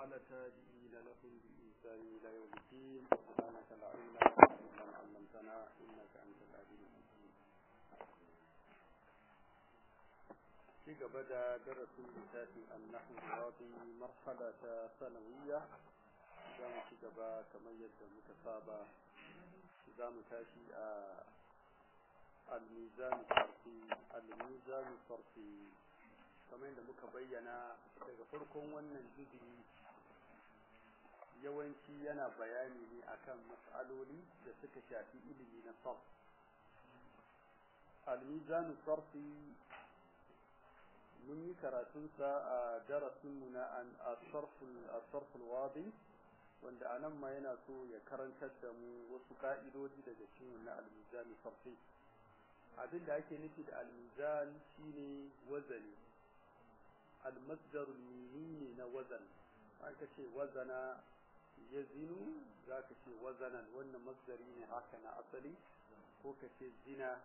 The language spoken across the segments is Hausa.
وعلى التابعين لهم بإحسان إلى يوم الدين سبحانك لا علم لنا إلا ما علمتنا إنك أنت العليم الحكيم في بدا درس لسات النحو الرياضي مرحلة ثانوية za mu ci gaba kamar yadda muka saba za mu tashi a al-mizan sarfi al-mizan sarfi kamar yadda muka bayyana daga farkon wannan juzi yawanci yana bayani ne akan mas'aloli da suka shafi ilimi na sarf al-mizan sarfi mun yi karatunsa a darasinmu na al-sarf al-wadi wanda a nan ma yana so ya karantar da mu wasu ka'idodi daga cikin na al-mizan sarfi abin da ake nufi da al-mizan shine wazani al-masdar ne na wazan aka ce wazana yazinu zaka ce wazanan wannan masdari ne haka na asali ko ka ce zina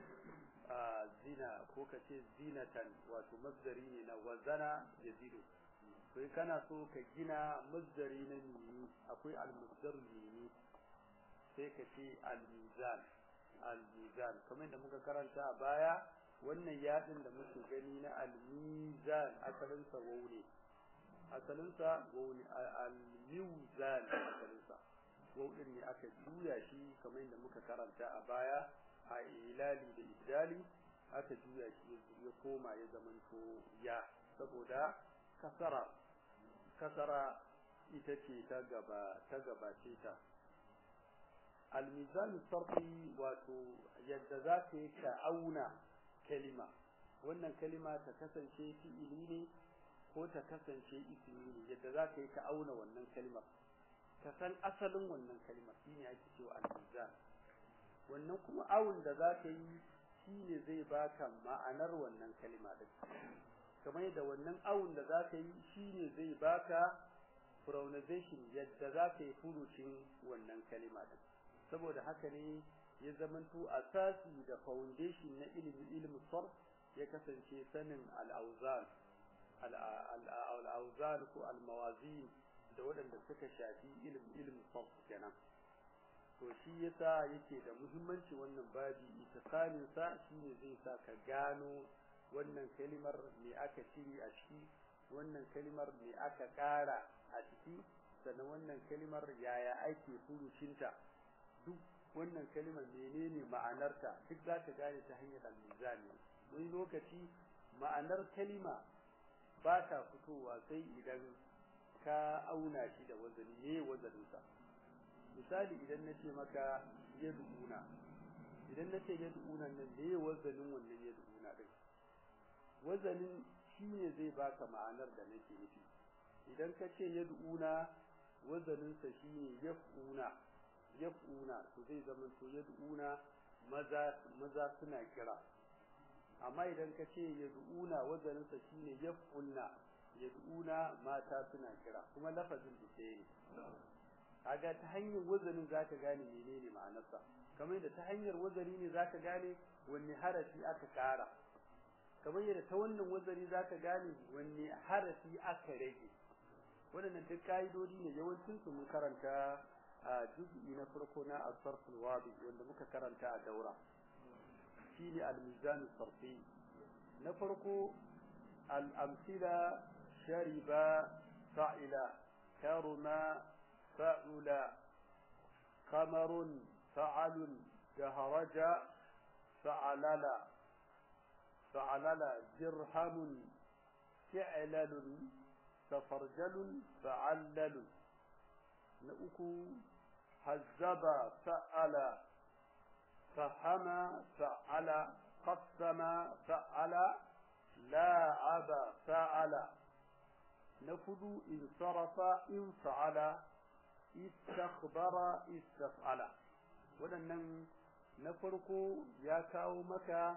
a zina ko ka ce zinatan wato masdari ne na wazana yazinu sai kana so ka gina masdari na mimi akwai al-masdar mimi sai ka ce al-mizan al-mizan kamar da muka karanta a baya wannan yadin da muke gani na al-mizan asalin sa waw ne asalin sa waw ne al-mizan asalin sa waw din ne aka juya shi kamar da muka karanta a baya a ilali da ibdali aka juya shi ya koma ya zamanto ya saboda kasara kasara ita ce ta gaba ta gabace ta almizan sarfi wato yadda za ka yi ka auna kalima wannan kalima ta kasance fi'ili ne ko ta kasance ismi ne yadda za ka yi ka auna wannan kalimar ka san asalin wannan kalimar shine ake cewa almizan wannan kuma awun da za ka yi shine zai baka ma'anar wannan kalima din kamar yadda wannan awun da za ka yi shine zai baka pronunciation yadda za ka yi furucin wannan kalima din saboda haka ne ya zamanto asasi da foundation na ilimin ilimin sarf ya kasance sanin al-awzan al-awzan ko al-mawazin da waɗanda suka shafi ilimin ilimin sarf kenan to shi yasa yake da muhimmanci wannan babi itikanin sa shine zai sa ka gano wannan kalimar me aka cire a ciki wannan kalimar me aka ƙara a ciki sannan wannan kalimar yaya ake furucinta duk wannan kalimar menene ma'anarta duk za ka gane ta hanyar al-mizan wani lokaci ma'anar kalima ba ta fitowa sai idan ka auna shi da wazani ne wazaninsa misali idan na ce maka yad'una idan na ce yad'una nan ne wazanin wannan yad'una din wazanin shine zai baka ma'anar da nake nufi idan ka ce yad'una wazanin sa shine yaf'una yaf'una to zai zama to yad'una maza maza suna kira amma idan ka ce yad'una wazanin sa shine yaf'ulna yad'una mata suna kira kuma lafazin da ke ne kaga ta hanyar wazanin zaka gane menene ma'anarsa kamar yadda ta hanyar wazani ne zaka gane wanne harafi aka kara kamar yadda ta wannan wazari zaka gane wanne harafi aka rage waɗannan duk kaidodi ne yawancin su mun karanta a juz'i na farko na as-sarf al-wadi wanda muka karanta a daura shine al-mizan sarfi na farko al-amthila shariba fa'ila karuma fa'ula qamarun fa'alun daharaja fa'alala فعلل درهم فعلل تفرجل فعلل نأكو هزب فعل فهم فعل قسم فعل لاعب فعل نفذ انصرف انفعل استخبر استفعل ولنن نفرق يا كاو مكا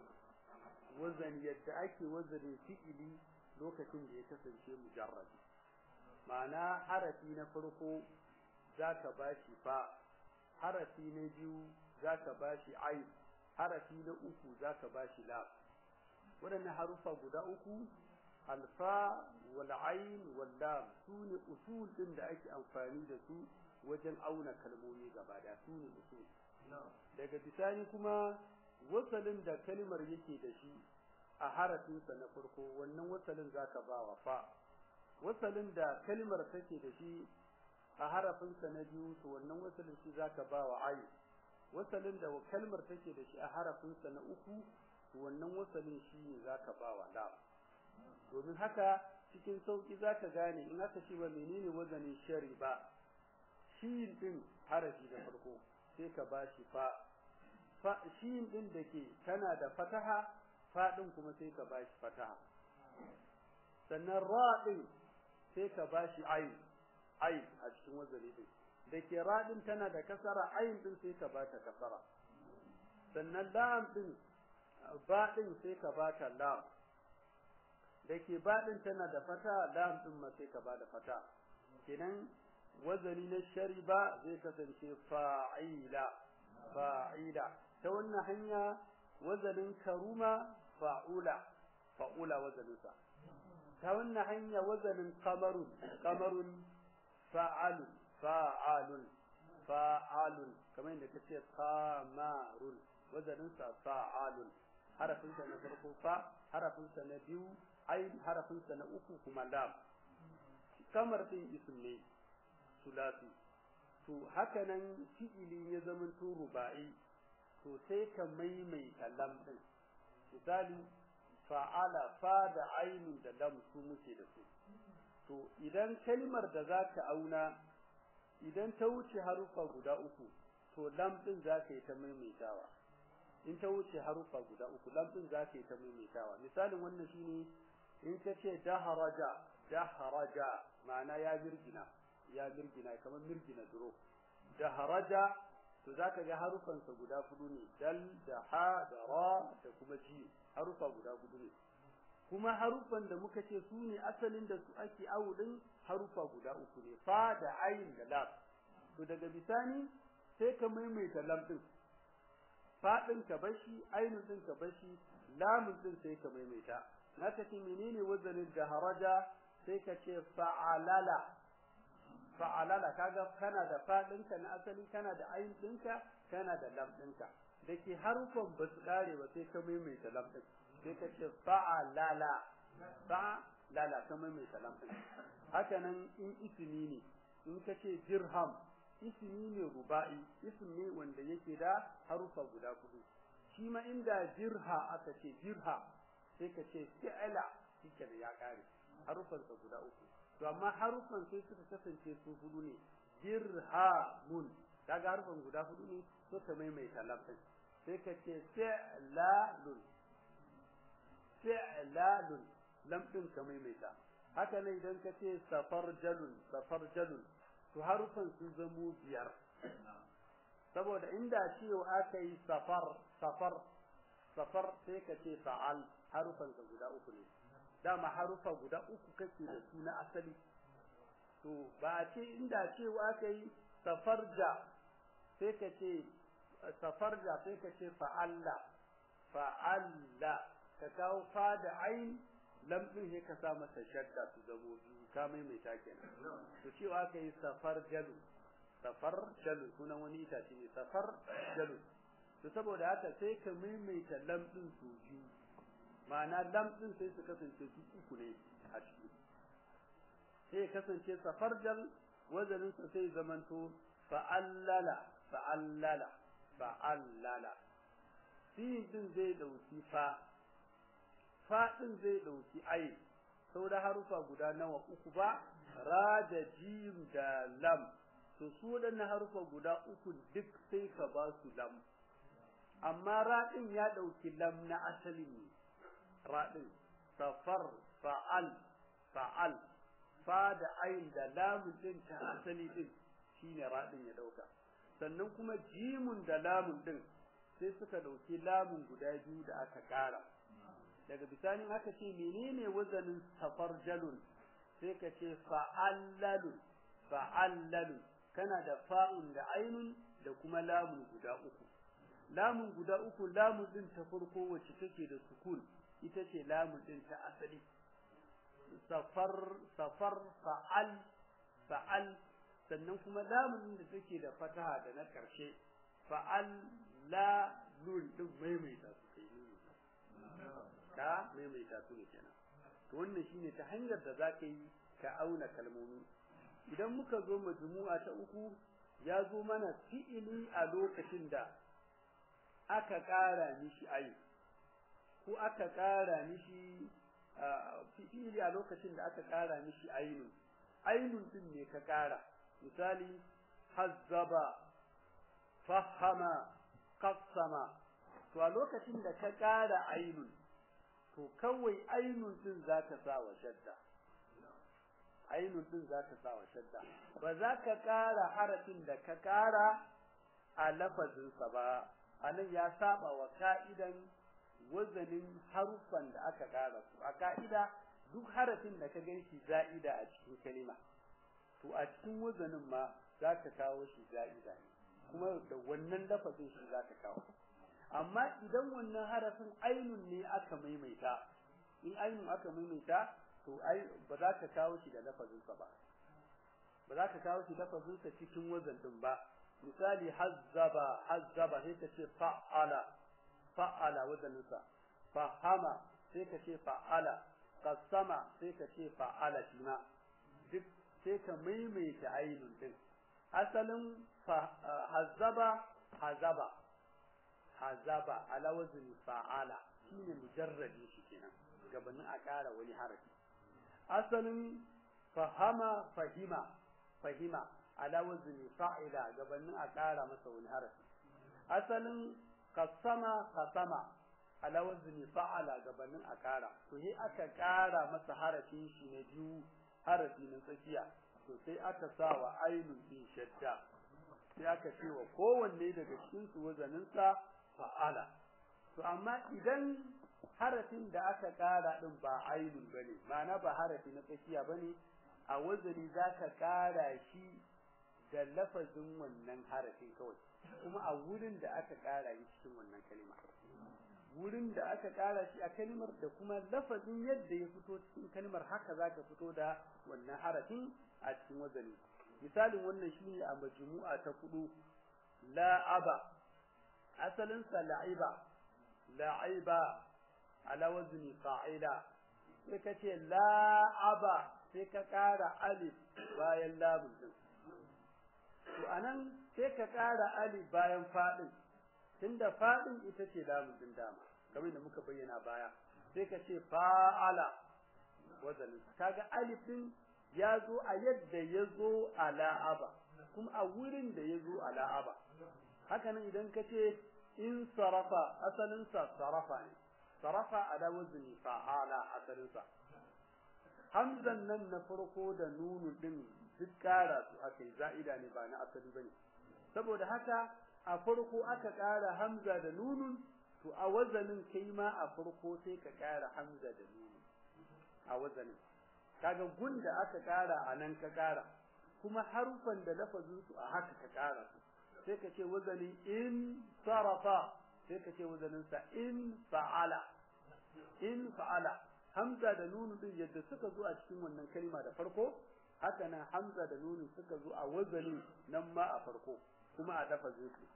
wazan yadda ake wazanin fi'ili lokacin da ya kasance mujarrabi ma'ana harafi na farko zaka bashi fa harafi na biyu zaka bashi ain harafi na uku zaka bashi lam waɗannan harufa guda uku alfa wal ain wal lam sune usul din da ake amfani da su wajen auna kalmomi gaba da sune usul daga bisani kuma wasalin da kalmar yake da shi a harafinsa na farko wannan wasalin zaka ba wa fa wasalin da kalmar take da shi a harafinsa na biyu to wannan wasalin shi zaka ba wa ayi wasalin da kalmar take da shi a harafinsa na uku to wannan wasalin shi ne zaka ba wa lam domin haka cikin sauki zaka gane in aka ce ba menene wazanin shari ba shi din harafi da farko sai ka ba shi fa fa shi din da ke tana da fataha fa din kuma sai ka ba shi fataha sannan ra din sai ka ba shi ayin ayin a cikin wazani din da ke ra din tana da kasara ayin din sai ka ba ta kasara sannan lam din ba din sai ka ba ta lam da ke ba din tana da fata lam din ma sai ka ba da fata kenan wazani na shariba zai kasance fa'ila fa'ila ta wannan hanya wazanin karuma fa'ula fa'ula wazaninsa ta wannan hanya wazanin kamarun kamarun fa'alun fa'alun fa'alun kamar yadda kace kamarun wazaninsa fa'alun harafinsa na farko fa harafinsa na biyu ayin harafinsa na uku kuma lam kamar din ism ne sulasi to haka nan fi'ili ya zama to ruba'i to sai ka maimaita lam din misali fa'ala fa da ainun da lam su muke da su to idan kalmar da zaka auna idan ta wuce harufa guda uku to lam din zaka yi ta maimaitawa in ta wuce harufa guda uku lam din zaka yi ta maimaitawa misalin wannan shine in ka ce daharaja daharaja ma'ana ya girgina ya mirgina kamar mirgina duro da haraja to zaka ga harufansa guda hudu ne dal da ha da ra da kuma ji harufa guda hudu ne kuma harufan da muka ce su ne asalin da su ake awudin harufa guda uku ne fa da ayin da lam to daga bisani sai ka maimaita lam din fa din ka bashi ainun din ka bashi lamun din sai ka maimaita naka ce menene wazanin da haraja sai ka ce fa'alala fa'alala kaga kana da fadinka na asali kana da ayin dinka kana da lam dinka dake harufan ba su kare ba sai ka maimaita lam din sai ka ce fa'alala fa'alala ka maimaita lam din haka nan in ismi ne in ka ce dirham ismi ne ruba'i ismi ne wanda yake da harufa guda hudu shi ma inda dirha aka ce dirha sai ka ce fi'ala shike da ya kare harufansa guda uku to amma harufan sai suka kasance su hudu ne dirhamun kaga harufan guda hudu ne so ka maimaita lafin sai ka ce fi'lalun fi'lalun lamɗin ka maimaita haka ne idan ka ce safarjalun safarjalun to harufan sun zamo biyar saboda inda cewa aka yi safar safar safar sai ka ce fa'al harufan guda uku ne dama harufa guda uku kake da su na asali to ba a ce inda cewa aka yi safarja sai ka ce safarja sai ka ce fa'alla fa'alla ka kawo fa da ain lam din sai ka sa masa shadda su zamo biyu ka maimaita kenan to cewa aka yi safar jalu safar jalu sunan wani itace ne safar jalu to saboda haka sai ka maimaita lam din su biyu ma'ana lam din sai su kasance su uku ne a ciki sai kasance safarjal wazanin sa sai zamanto fa'allala fa'allala fa'allala sin din zai dauki fa fa din zai dauki ai sau da harufa guda nawa uku ba ra da jim da lam to su waɗannan harufa guda uku duk sai ka ba su lam amma ra din ya dauki lam na asali ne raɗin safar fa'al fa'al fa da ayin da lamun din ta asali din shine raɗin ya dauka sannan kuma jimun da lamun din sai suka dauki lamun guda biyu da aka ƙara daga bisani aka ce menene wazanin safar jalun sai ka ce fa'allalun fa'allalun kana da fa'un da ainun da kuma lamun guda uku lamun guda uku lamun din ta farko wacce take da sukun ita ce lamun din ta asali safar safar fa'al fa'al sannan kuma lamun da take da fataha da na karshe fa'al la lun din maimaita su kai nuni ka maimaita su ne kenan to wannan shine ta hanyar da zaka yi ka auna kalmomi idan muka zo majmu'a ta uku ya zo mana fi'ili a lokacin da aka ƙara mishi ayi ko aka ƙara mishi fi'ili a lokacin da aka ƙara mishi ainun ainun din ne ka ƙara misali hazzaba fahama qassama to a lokacin da ka ƙara ainun to kawai ainun din zaka sa wa shadda ainun din zaka sa wa shadda ba za ka ƙara harafin da ka ƙara a lafazinsa ba anan ya saba wa ka'idan wazanin haruffan da aka ƙara su a ka'ida duk harafin da ka ganshi za'ida a cikin kalima to a cikin wazanin ma za ka kawo shi za'ida ne kuma da wannan lafazin shi za ka kawo amma idan wannan harafin ainun ne aka maimaita in ainun aka maimaita to ai ba za ka kawo shi da lafazinsa ba ba za ka kawo shi lafazinsa cikin wazan din ba misali hazzaba hazzaba sai ka ce fa'ala fa'ala wazaninsa fahama sai ka ce fa'ala qasama sai ka ce fa'ala shi ma duk sai ka maimaita ainun din asalin hazzaba hazaba hazaba ala wazni fa'ala shine mujarradi shi kenan gabanin a ƙara wani harafi asalin fahama fahima fahima ala wazni fa'ila gabanin a ƙara masa wani harafi asalin qasama qasama ala wazni fa'ala gabanin a ƙara to sai aka ƙara masa harafin shi na biyu harafi na tsakiya to sai aka sa wa ainun din shadda sai aka ce wa kowanne daga cikin su wazanin sa fa'ala to amma idan harafin da aka ƙara din ba ainun bane ma'ana ba harafi na tsakiya bane a wazani zaka ƙara shi da lafazin wannan harafin kawai kuma a wurin da aka ƙara shi cikin wannan kalma wurin da aka ƙara shi a kalmar da kuma lafazin yadda ya fito cikin kalmar haka zaka fito da wannan harafin a cikin wazani misalin wannan shine a majmu'a ta kudu la'aba asalin sa la'iba la'iba ala wazni fa'ila sai ka ce la'aba sai ka ƙara alif bayan lamun din to anan sai ka ƙara alif bayan fadin tunda fadin ita ce lamun din dama kamar da muka bayyana baya sai ka ce fa'ala wazanin kaga alif din ya zo a yadda ya zo a la'aba kuma a wurin da ya zo a la'aba haka nan idan ka ce in sarafa asalin sa sarafa ne sarafa ala wazni fa'ala asalin sa hamzan nan na farko da nunu din duk kara su aka yi za'ida ne ba na asali bane saboda haka a farko aka kara hamza da nunun to a wazanin kai ma a farko sai ka kara hamza da nunun a wazanin kaga gun da aka kara a nan ka kara kuma harufan da lafazin su a haka ka kara sai ka ce wazanin in sarafa sai ka ce wazanin sa in fa'ala in fa'ala hamza da nunu din yadda suka zo a cikin wannan kalma da farko haka nan hamza da nunu suka zo a wazanin nan ma a farko kuma a lafazin su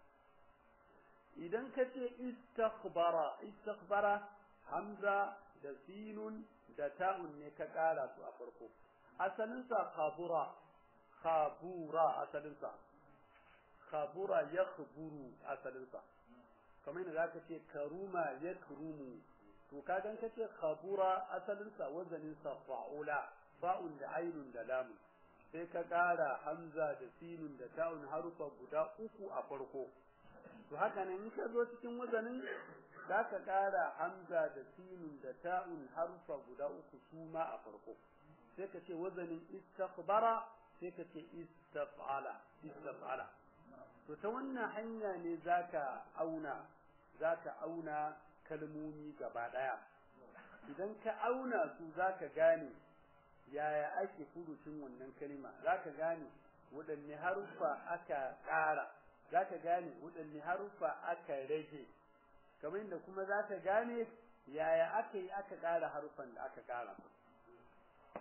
idan ka ce istakhbara istakhbara hamza da sinun da ta'un ne ka kara su a farko asalin sa khabura khabura asalin sa khabura yakhburu asalin sa kamar yadda zaka ce karuma yakrumu to ka gan kace khabura asalin sa wazanin sa fa'ula fa'un da ainun da lamun sai ka kara hamza da sinun da ta'un harufa guda uku a farko to haka nan in ka zo cikin wazanin za ka ƙara hamza da sinun da ta'un harfa guda uku su ma a farko sai ka ce wazanin istikhbara sai ka ce istaf'ala istaf'ala to ta wannan hanya ne zaka auna zaka auna kalmomi gaba daya idan ka auna su zaka gane yaya ake furucin wannan kalma zaka gane waɗanne haruffa aka ƙara zaka gane waɗanne haruffa aka rage kamar inda kuma zaka gane yaya aka yi aka ƙara haruffan da aka ƙara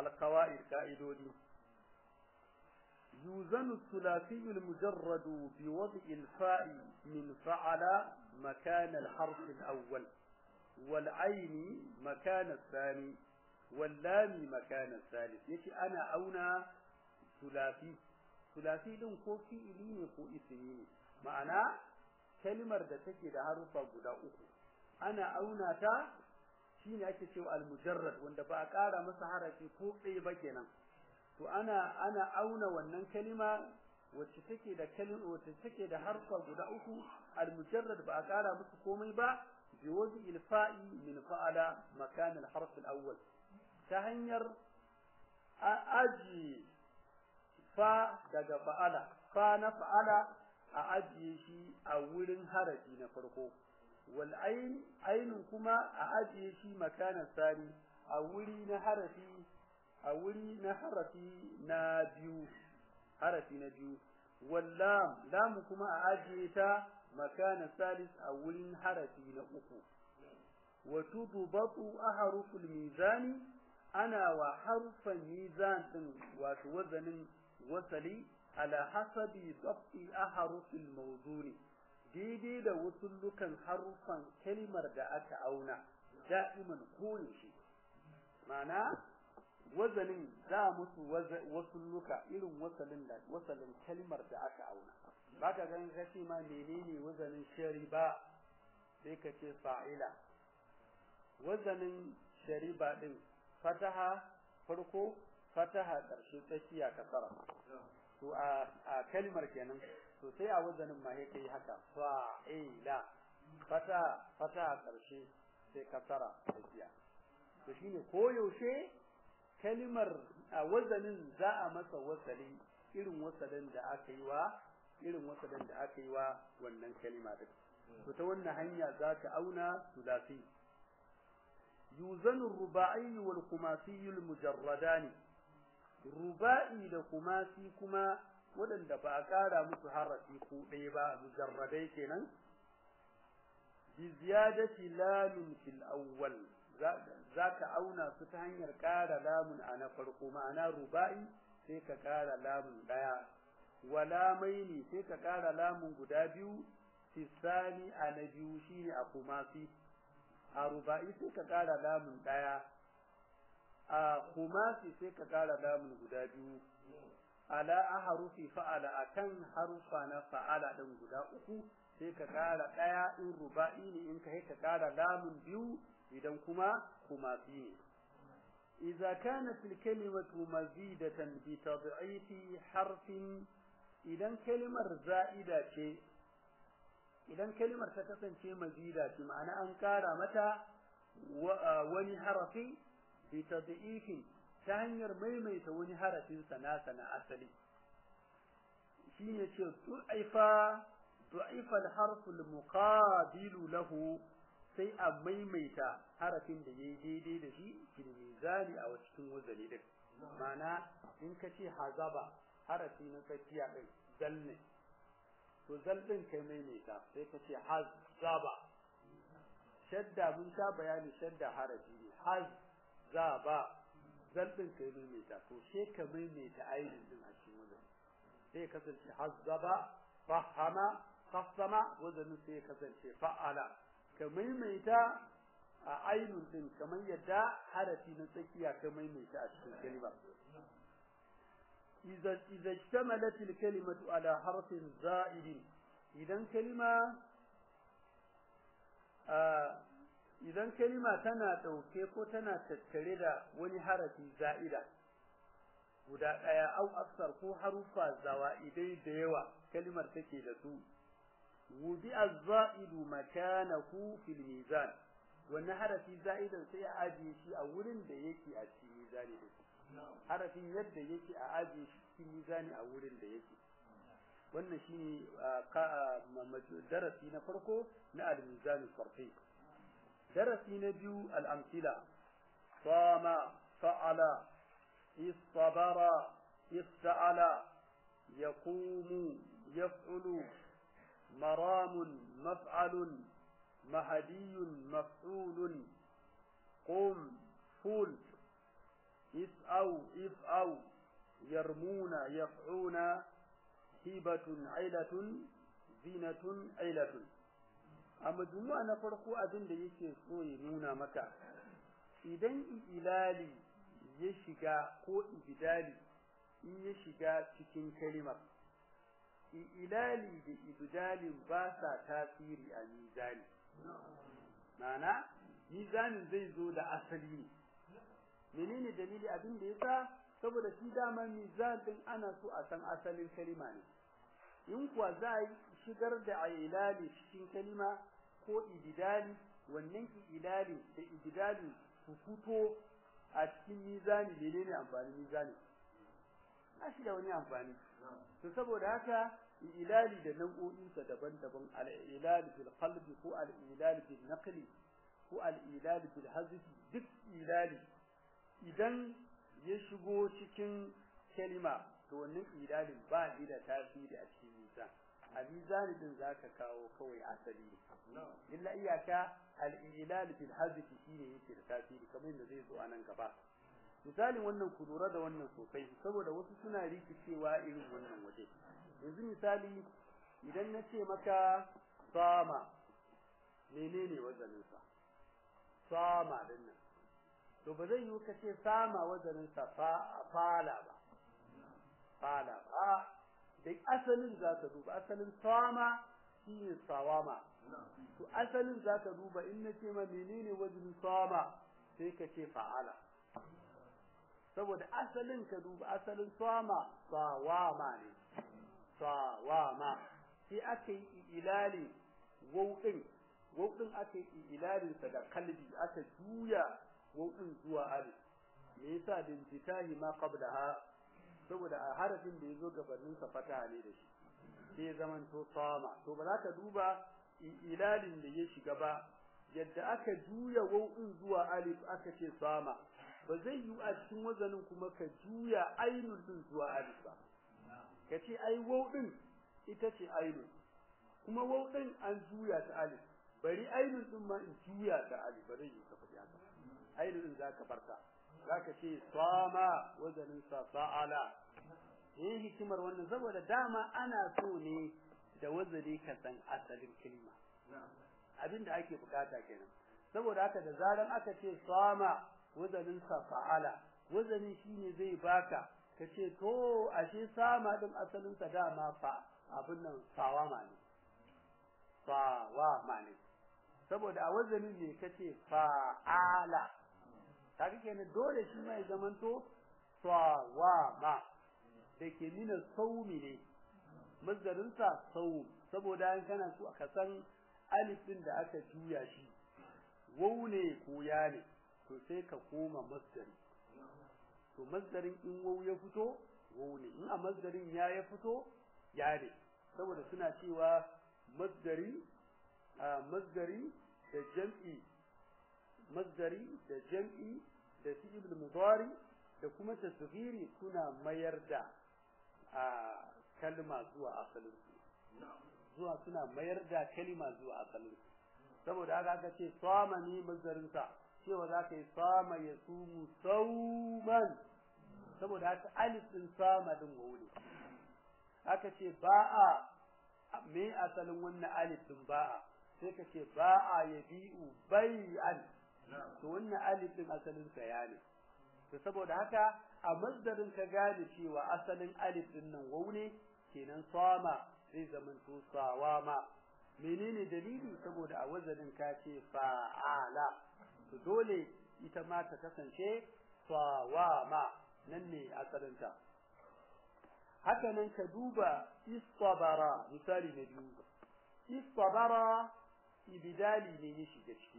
القواعد قائدودي يوزن الثلاثي المجرد بوضع الفاء من فعل مكان الحرف الأول والعين مكان الثاني واللام مكان الثالث يكي أنا أونا ثلاثي ثلاثي دون كو فئلي كو اسمي معنى كلمة da take da harufa guda uku ana auna ta shine ake cewa al-mujarrad wanda ba a ƙara masa harafi ko ɗaya ba kenan to ana ana auna wannan kalima wacce take da kalima wacce take da harfa guda uku al-mujarrad ba a ƙara musu komai ba bi wadi il-fa'i min fa'ala makan al-harf al-awwal ta hanyar aji fa daga fa'ala fa na fa'ala a ajiye shi a wurin harafi na farko wal ain ainun kuma a ajiye shi makanan sani a wuri na harafi a wuri na harafi na biyu harafi na biyu wallam lam kuma a ajiye ta makanan salis a wurin harafi na uku wa tudbatu ahruful mizani ana wa harfan mizan din wato wazanin wasali ala hasabi dabti ahrufil mawduni daidai da wasullukan harufan kalmar da aka auna da'iman koyaushe ma'ana wazanin za musu wasulluka irin wasalin da wasalin kalmar da aka auna baka ganin kace ma menene wazanin shariba sai ka ce fa'ila wazanin shariba din fataha farko fataha karshe tsakiya kasara to a a kalmar kenan to sai a wazanin ma yake yi haka fa'ila fata fata karshe sai kasara tsakiya to shine koyaushe kalmar a wazanin za a masa wasali irin wasalin da aka yi wa irin wasalin da aka yi wa wannan kalma din to ta wannan hanya za ka auna sulasi yuzanu ruba'i wal khumasi al mujarradani ruba'i da kumasi kuma waɗanda ba a ƙara musu harafi ko ɗaya ba mujarradai kenan bi ziyadati lamin fil awwal za ka auna su ta hanyar ƙara lamun a na farko ma'ana ruba'i sai ka ƙara lamun ɗaya wala maini sai ka ƙara lamun guda biyu fisani a na biyu shine a kumasi a ruba'i sai ka ƙara lamun ɗaya a kumasi sai ka ƙara lamun guda biyu ala aharufi fa'ala akan harufa na fa'ala ɗin guda uku sai ka ƙara ɗaya in ruba'i ne in ka ka ƙara lamun biyu idan kuma kumasi ne إذا كانت الكلمة مزيدة بتضعيف حرف إذا كلمة زائدة شيء إذا كلمة تكسن شيء مزيدة معنى أنكار متى وني حرفي بتضعيف تهنير ميميت وني حرف سنة سنة أصلي شيء شيء ضعف ضعف الحرف المقابل له sai a maimaita harafin da ya yi daidai da shi fil mizani a cikin wazali din ma'ana in ka ce hazaba harafi na tsakiya din zal ne to zal din kai maimaita sai ka ce hazaba shadda mun sha bayani shadda harafi ne hazaba zal din kai maimaita to sai ka maimaita ainin din a cikin wazali sai kasance hazaba fahama qasama wazanin sai kasance fa'ala ka maimaita a ainun din kamar yadda harafi na tsakiya ka maimaita a cikin kalma idza idza ishtamalat al-kalimatu ala harfin za'id idan kalma idan kalma tana dauke ko tana tattare da wani harafi za'ida guda daya au aksar ko harufa zawa'idai da yawa kalmar take da su وضع الزائد مكانه في الميزان wannan harafi za'idan sai a ajiye shi a wurin da yake a cikin mizani din harafin yadda yake a ajiye shi cikin mizani a wurin da yake wannan shine darasi na farko na al-mizan sarfi darasi na biyu al-amthila sama fa'ala istabara ista'ala yaqumu yaf'ulu مرام مفعل مهدي مفعول قم فول is'au if'au yarmuna yaf'una hibatun ailatun zinatun ailatun a majmu'a na farko abin da yake so ya nuna maka idan ilali ya shiga ko ibidali in ya shiga cikin kalimar ilali da ibdalin ba sa tasiri a mizani ma'ana mizanin zai zo da asali ne menene dalili abin da yasa saboda shi dama mizan din ana so a san asalin kalima ne in kuwa za a shigar da ilali cikin kalima ko ibdali wannan ilali da ibdali su fito a cikin mizani menene amfanin mizani ba shi da wani amfani to saboda haka ilali da nau'o'insa daban-daban al-ilal bil qalbi ko al-ilal bil naqli ko al-ilal bil hazfi duk ilali idan ya shigo cikin kalima to wannan ilalin ba shi da tasiri a cikin mizan a mizani din zaka kawo kawai asali illa iyaka al-ilal bil hazfi shine yake da tasiri kamar yadda zai zo a nan gaba misalin wannan ku lura da wannan sosai saboda wasu suna rikicewa irin wannan waje yanzu misali idan na ce maka sama menene wazaninsa sama din nan to ba zai yiwu ka ce sama wazaninsa fala ba fala ba da asalin za ka duba asalin sama shine sawama to asalin za ka duba in na ce ma menene wazanin sama sai ka ce fa'ala saboda asalin ka duba asalin sama sawama ne sawama sai aka yi ilali wauɗin wauɗin aka yi ilalin sa da kalbi aka juya wauɗin zuwa alif me yasa bin fitahi ma qablaha saboda a harafin da yazo gabanin sa fataha ne da shi sai zaman to sama to ba za ka duba ilalin da ya shiga ba yadda aka juya wauɗin zuwa alif aka ce sama ba zai yi a cikin wazanin kuma ka juya ainul din zuwa alif ba ka ce ai wau din ita ce ainul kuma wau din an juya ta alif bari ainul din ma in juya ta alif ba zai yi ka faɗi haka ainul din zaka farta zaka ce sama wazanin sa fa'ala eh hikimar wannan saboda dama ana so ne da wazani ka san asalin kalma abinda ake bukata kenan saboda haka da zaran aka ce sama wazanin sa fa'ala wazanin shine zai baka kace to ashe sama din asalin sa dama fa abin nan sawama ne sawama ne saboda a wazanin ne kace fa'ala kaga kenan dole shi mai zamanto sawama da ke nuna saumi ne mazdarin sa saum saboda an kana so ka san alif din da aka juya shi wau ne ko ya ne to sai ka koma masdari to masdarin in wau ya fito wau ne in a masdarin ya ya fito ya ne saboda suna cewa masdari a masdari da jam'i masdari da jam'i da fi'il mudari da kuma tasghiri suna mayar da a kalma zuwa asalin su zuwa suna mayar da kalma zuwa asalin su saboda haka aka ce sama ne masdarin sa cewa za ka yi sama ya sumu sauman saboda haka alif din sama din wuri aka ce ba'a me asalin wannan alif din ba'a sai ka ce ba'a ya bi'u bai'an to wannan alif din asalin sa ya ne to saboda haka a masdarin ka gane cewa asalin alif din nan wau ne kenan sama zai zamanto sawama menene dalili saboda a wazanin ka ce fa'ala to dole ita ma ta kasance sawama nan ne asalinta haka nan ka duba istabara misali na biyu istabara ibidali ne ya shiga ciki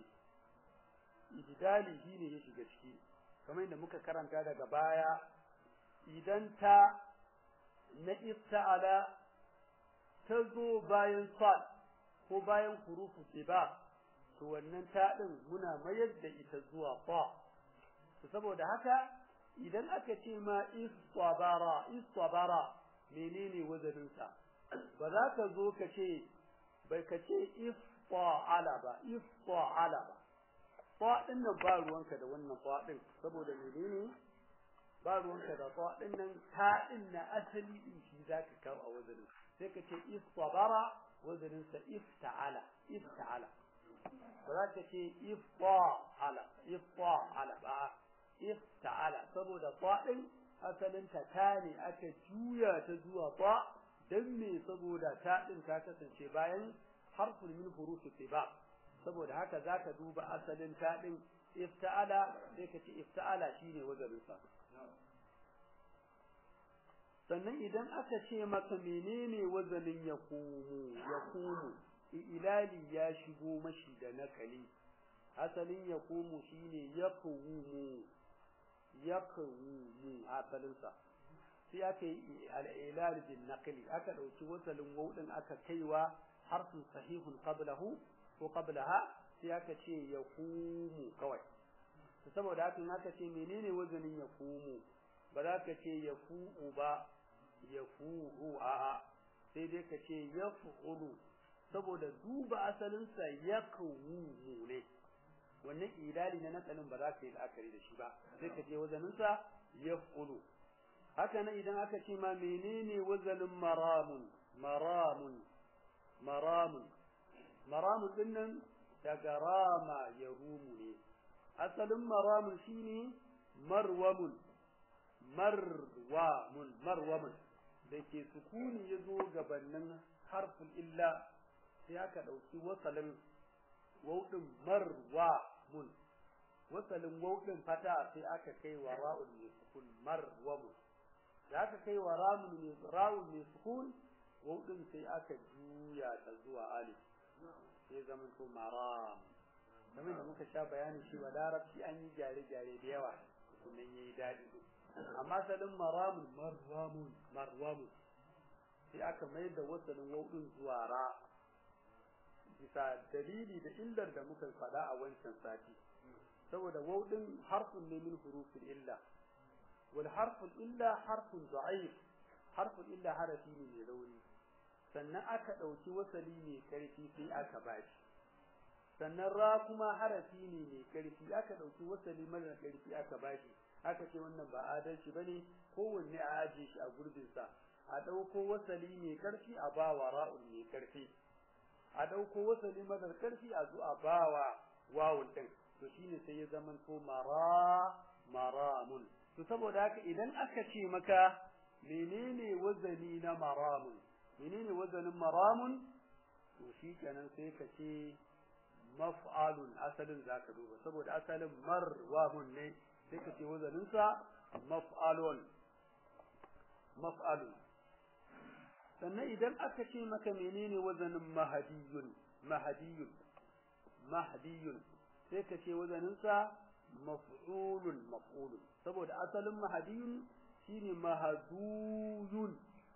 ibidali shi ne ya shiga ciki kamar yadda muka karanta daga baya idan ta na ifta'ala ta zo bayan sad ko bayan hurufu ba to wannan ta din muna mayar da ita zuwa fa to saboda haka idan aka ce ma istabara istabara menene wazanin sa ba za ka zo ka ce bai ka ce ifta'ala ba ifta'ala ba fa din nan ba ruwanka da wannan fa din saboda menene ba ruwanka da ta din nan ta din na asali din shi zaka kawo a wazanin sai ka ce istabara wazanin sa ifta'ala ifta'ala ba za ka ce ifta'ala ifta'ala ba ifta'ala saboda ta din asalin ta ta ne aka juya ta zuwa ta dan me saboda ta din ta kasance bayan harfun min hurufi tiba saboda haka zaka duba asalin ta din ifta'ala sai ka ce ifta'ala shine wazanin sa sannan idan aka ce maka menene wazanin yaqumu yaqumu ilali ya shigo mashi da nakali asalin yaqumu shine yaqumu yaqumu asalin sa sai aka yi al-ilal bin naqli aka dauki wasalin wawdin aka kaiwa harfin sahihun qablahu ko qablaha sai aka ce yaqumu kawai saboda haka in aka ce menene wazanin yaqumu ba za ka ce yafu'u ba yafu'u a'a sai dai ka ce yaf'ulu saboda duba asalinsa yakumu ne wannan idali na nakalin ba za ka yi la'akari da shi ba sai ka je wazaninsa yaf'ulu haka nan idan aka ce ma menene wazanin maramun maramun maramun maramun dinnan daga rama ya rumu ne asalin maramun shine marwamun marwamun marwamun da ke sukuni ya zo gabanin harfin illa sai aka ɗauki wasalin wauɗin marwamun wasalin wauɗin fata sai aka kai wa ra'un mai sukun marwamun da aka kai wa ra'un mai ra'un mai sukun wauɗin sai aka juya ta zuwa alif sai zaman to maram kamar da muka sha bayani shi wa larabci an yi gyare-gyare da yawa sunan yayi daɗi amma salin maramun marwamun marwamun sai aka mai da wasalin wauɗin zuwa ra bisa dalili da illar da muka faɗa a wancan sati saboda wauɗin harfun ne min hurufin illa wal harfun illa harfun da'if harfun illa harafi ne mai rauni sannan aka ɗauki wasali mai ƙarfi sai aka bashi sannan ra kuma harafi ne mai ƙarfi aka ɗauki wasali mara ƙarfi aka bashi aka ce wannan ba adalci bane kowanne a aje shi a gurbinsa a ɗauko wasali mai ƙarfi a bawa ra'un mai ƙarfi a ɗauko wasali mara ƙarfi a zo a bawa wawun ɗin to shine sai ya zama to mara maramun to saboda haka idan aka ce maka menene wazani na maramun menene wazanin maramun to shi kenan sai ka ce maf'alun asalin zaka duba saboda asalin marwamun ne sai ka ce wazanin sa maf'alun maf'alun sannan idan aka ce maka menene wazanin mahadiyun mahadiyun mahdiyun sai ka ce wazanin sa maf'ulun maf'ulun saboda asalin mahadiyun shine mahaduyun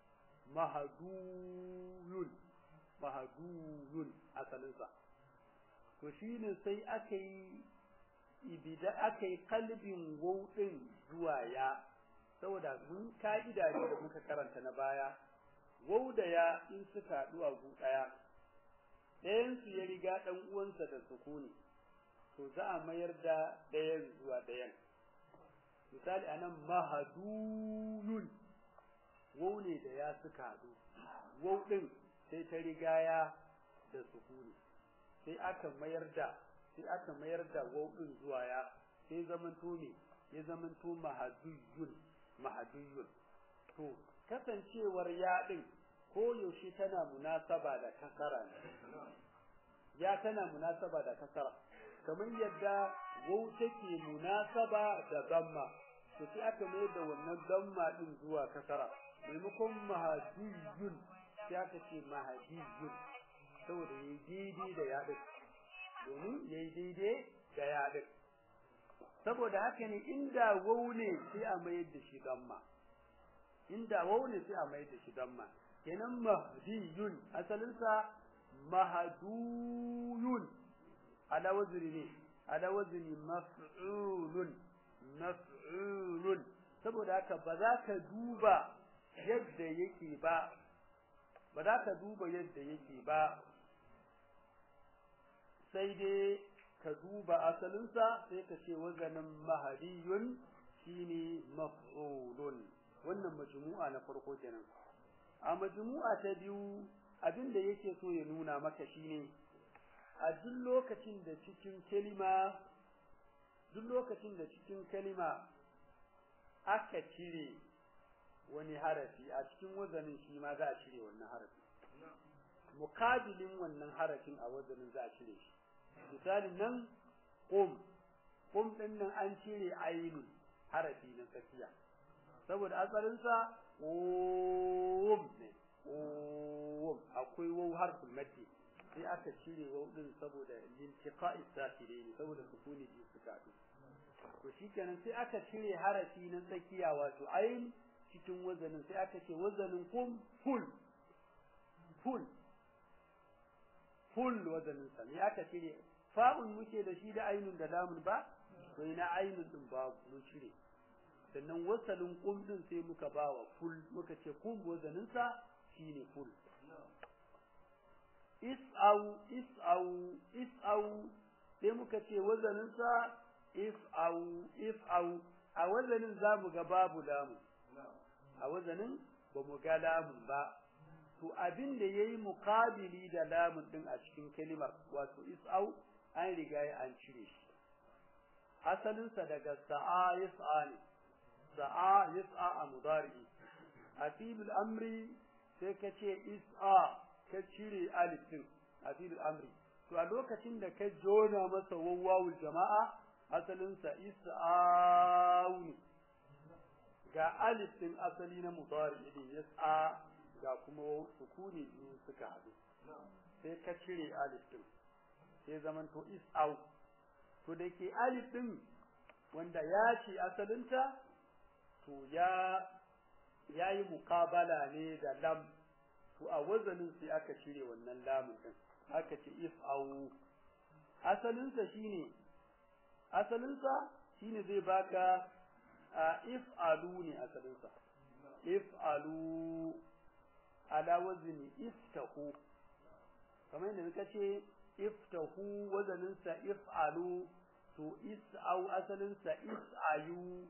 mahaduyun mahaduyun asalinsa to shine sai aka yi ibida aka yi kalbin wauɗin zuwa ya saboda mun ka'ida ne da muka karanta na baya wau da ya in suka haɗu a gu ɗaya ɗayansu ya riga ɗan uwansa da sukuni to za a mayar da ɗayan zuwa ɗayan misali anan mahaduyun wau ne da ya suka haɗu wau ɗin sai ta riga ya da sukuni sai aka mayar da sai aka mayar da wau ɗin zuwa ya sai zamanto ne ya zamanto mahaduyun mahaduyun to kasancewar ya ɗin ko yaushe tana munasaba da kasara ne ya tana munasaba da kasara kamar yadda wau take munasaba da zamma to sai aka mai da wannan damma din zuwa kasara maimakon mahadiyun sai aka ce mahadiyun saboda yayi daidai da yaɗin domin yayi daidai da yaɗin saboda haka ne inda wau ne sai a mayar da shi damma inda wau ne sai a mayar da shi damma kenan mahdiyun asalinsa mahaduyun ala wazni ne ala wazni maf'ulun maf'ulun saboda haka ba za ka duba yadda yake ba ba za ka duba yadda yake ba sai dai ka duba asalinsa sai ka ce wazanin mahadiyun shine maf'ulun wannan majmu'a na farko kenan a majmu'a ta biyu abinda yake so ya nuna maka shine a duk lokacin da cikin kalima duk lokacin da cikin kalima aka cire wani harafi a cikin wazanin shi ma za a cire wannan harafi mukabilin wannan harafin a wazanin za a cire shi misalin nan qum qum din nan an cire ainun harafi na tsakiya saboda asalin sa qum ne qum akwai waw harful maddi sai aka cire waw din saboda lintiqa'i sakirin saboda sukuni ji suka haɗu to shikenan sai aka cire harafi na tsakiya wato ain cikin wazanin sai aka ce wazanin kum full full full wazanin sa ne aka cire fa'un muke da shi da ainun da lamun ba to ina ainun din ba mun cire sannan wasalin kum din sai muka bawa full muka ce kum wazanin sa shine full is'au is'au is'au sai muka ce wazanin sa if'au if'au a wazanin zamu ga babu lamun a wazanin ba mu ga lamun ba to abin da yayi muqabili da lamun din a cikin kalimar wato is'au an riga an cire shi asalin sa daga sa'a yas'a ne sa'a yas'a a mudari asilul amri sai ka ce is'a ka cire alif din asilul amri to a lokacin da ka jona masa wawwawul jama'a asalin sa is'au ne ga alif din asali na mudari din yas'a ga kuma sukuni biyu suka haɗu sai ka cire alif din sai zaman to is'au to da ke alif din wanda ya ce asalinta to ya yayi muqabala ne da lam to a wazanin sai aka cire wannan lamun din aka ce if'au asalinsa shine asalinsa shine zai baka if'alu ne asalinsa if'alu ala wazni iftahu kamar yadda muka ce iftahu wazaninsa if'alu to is'au asalinsa is'ayu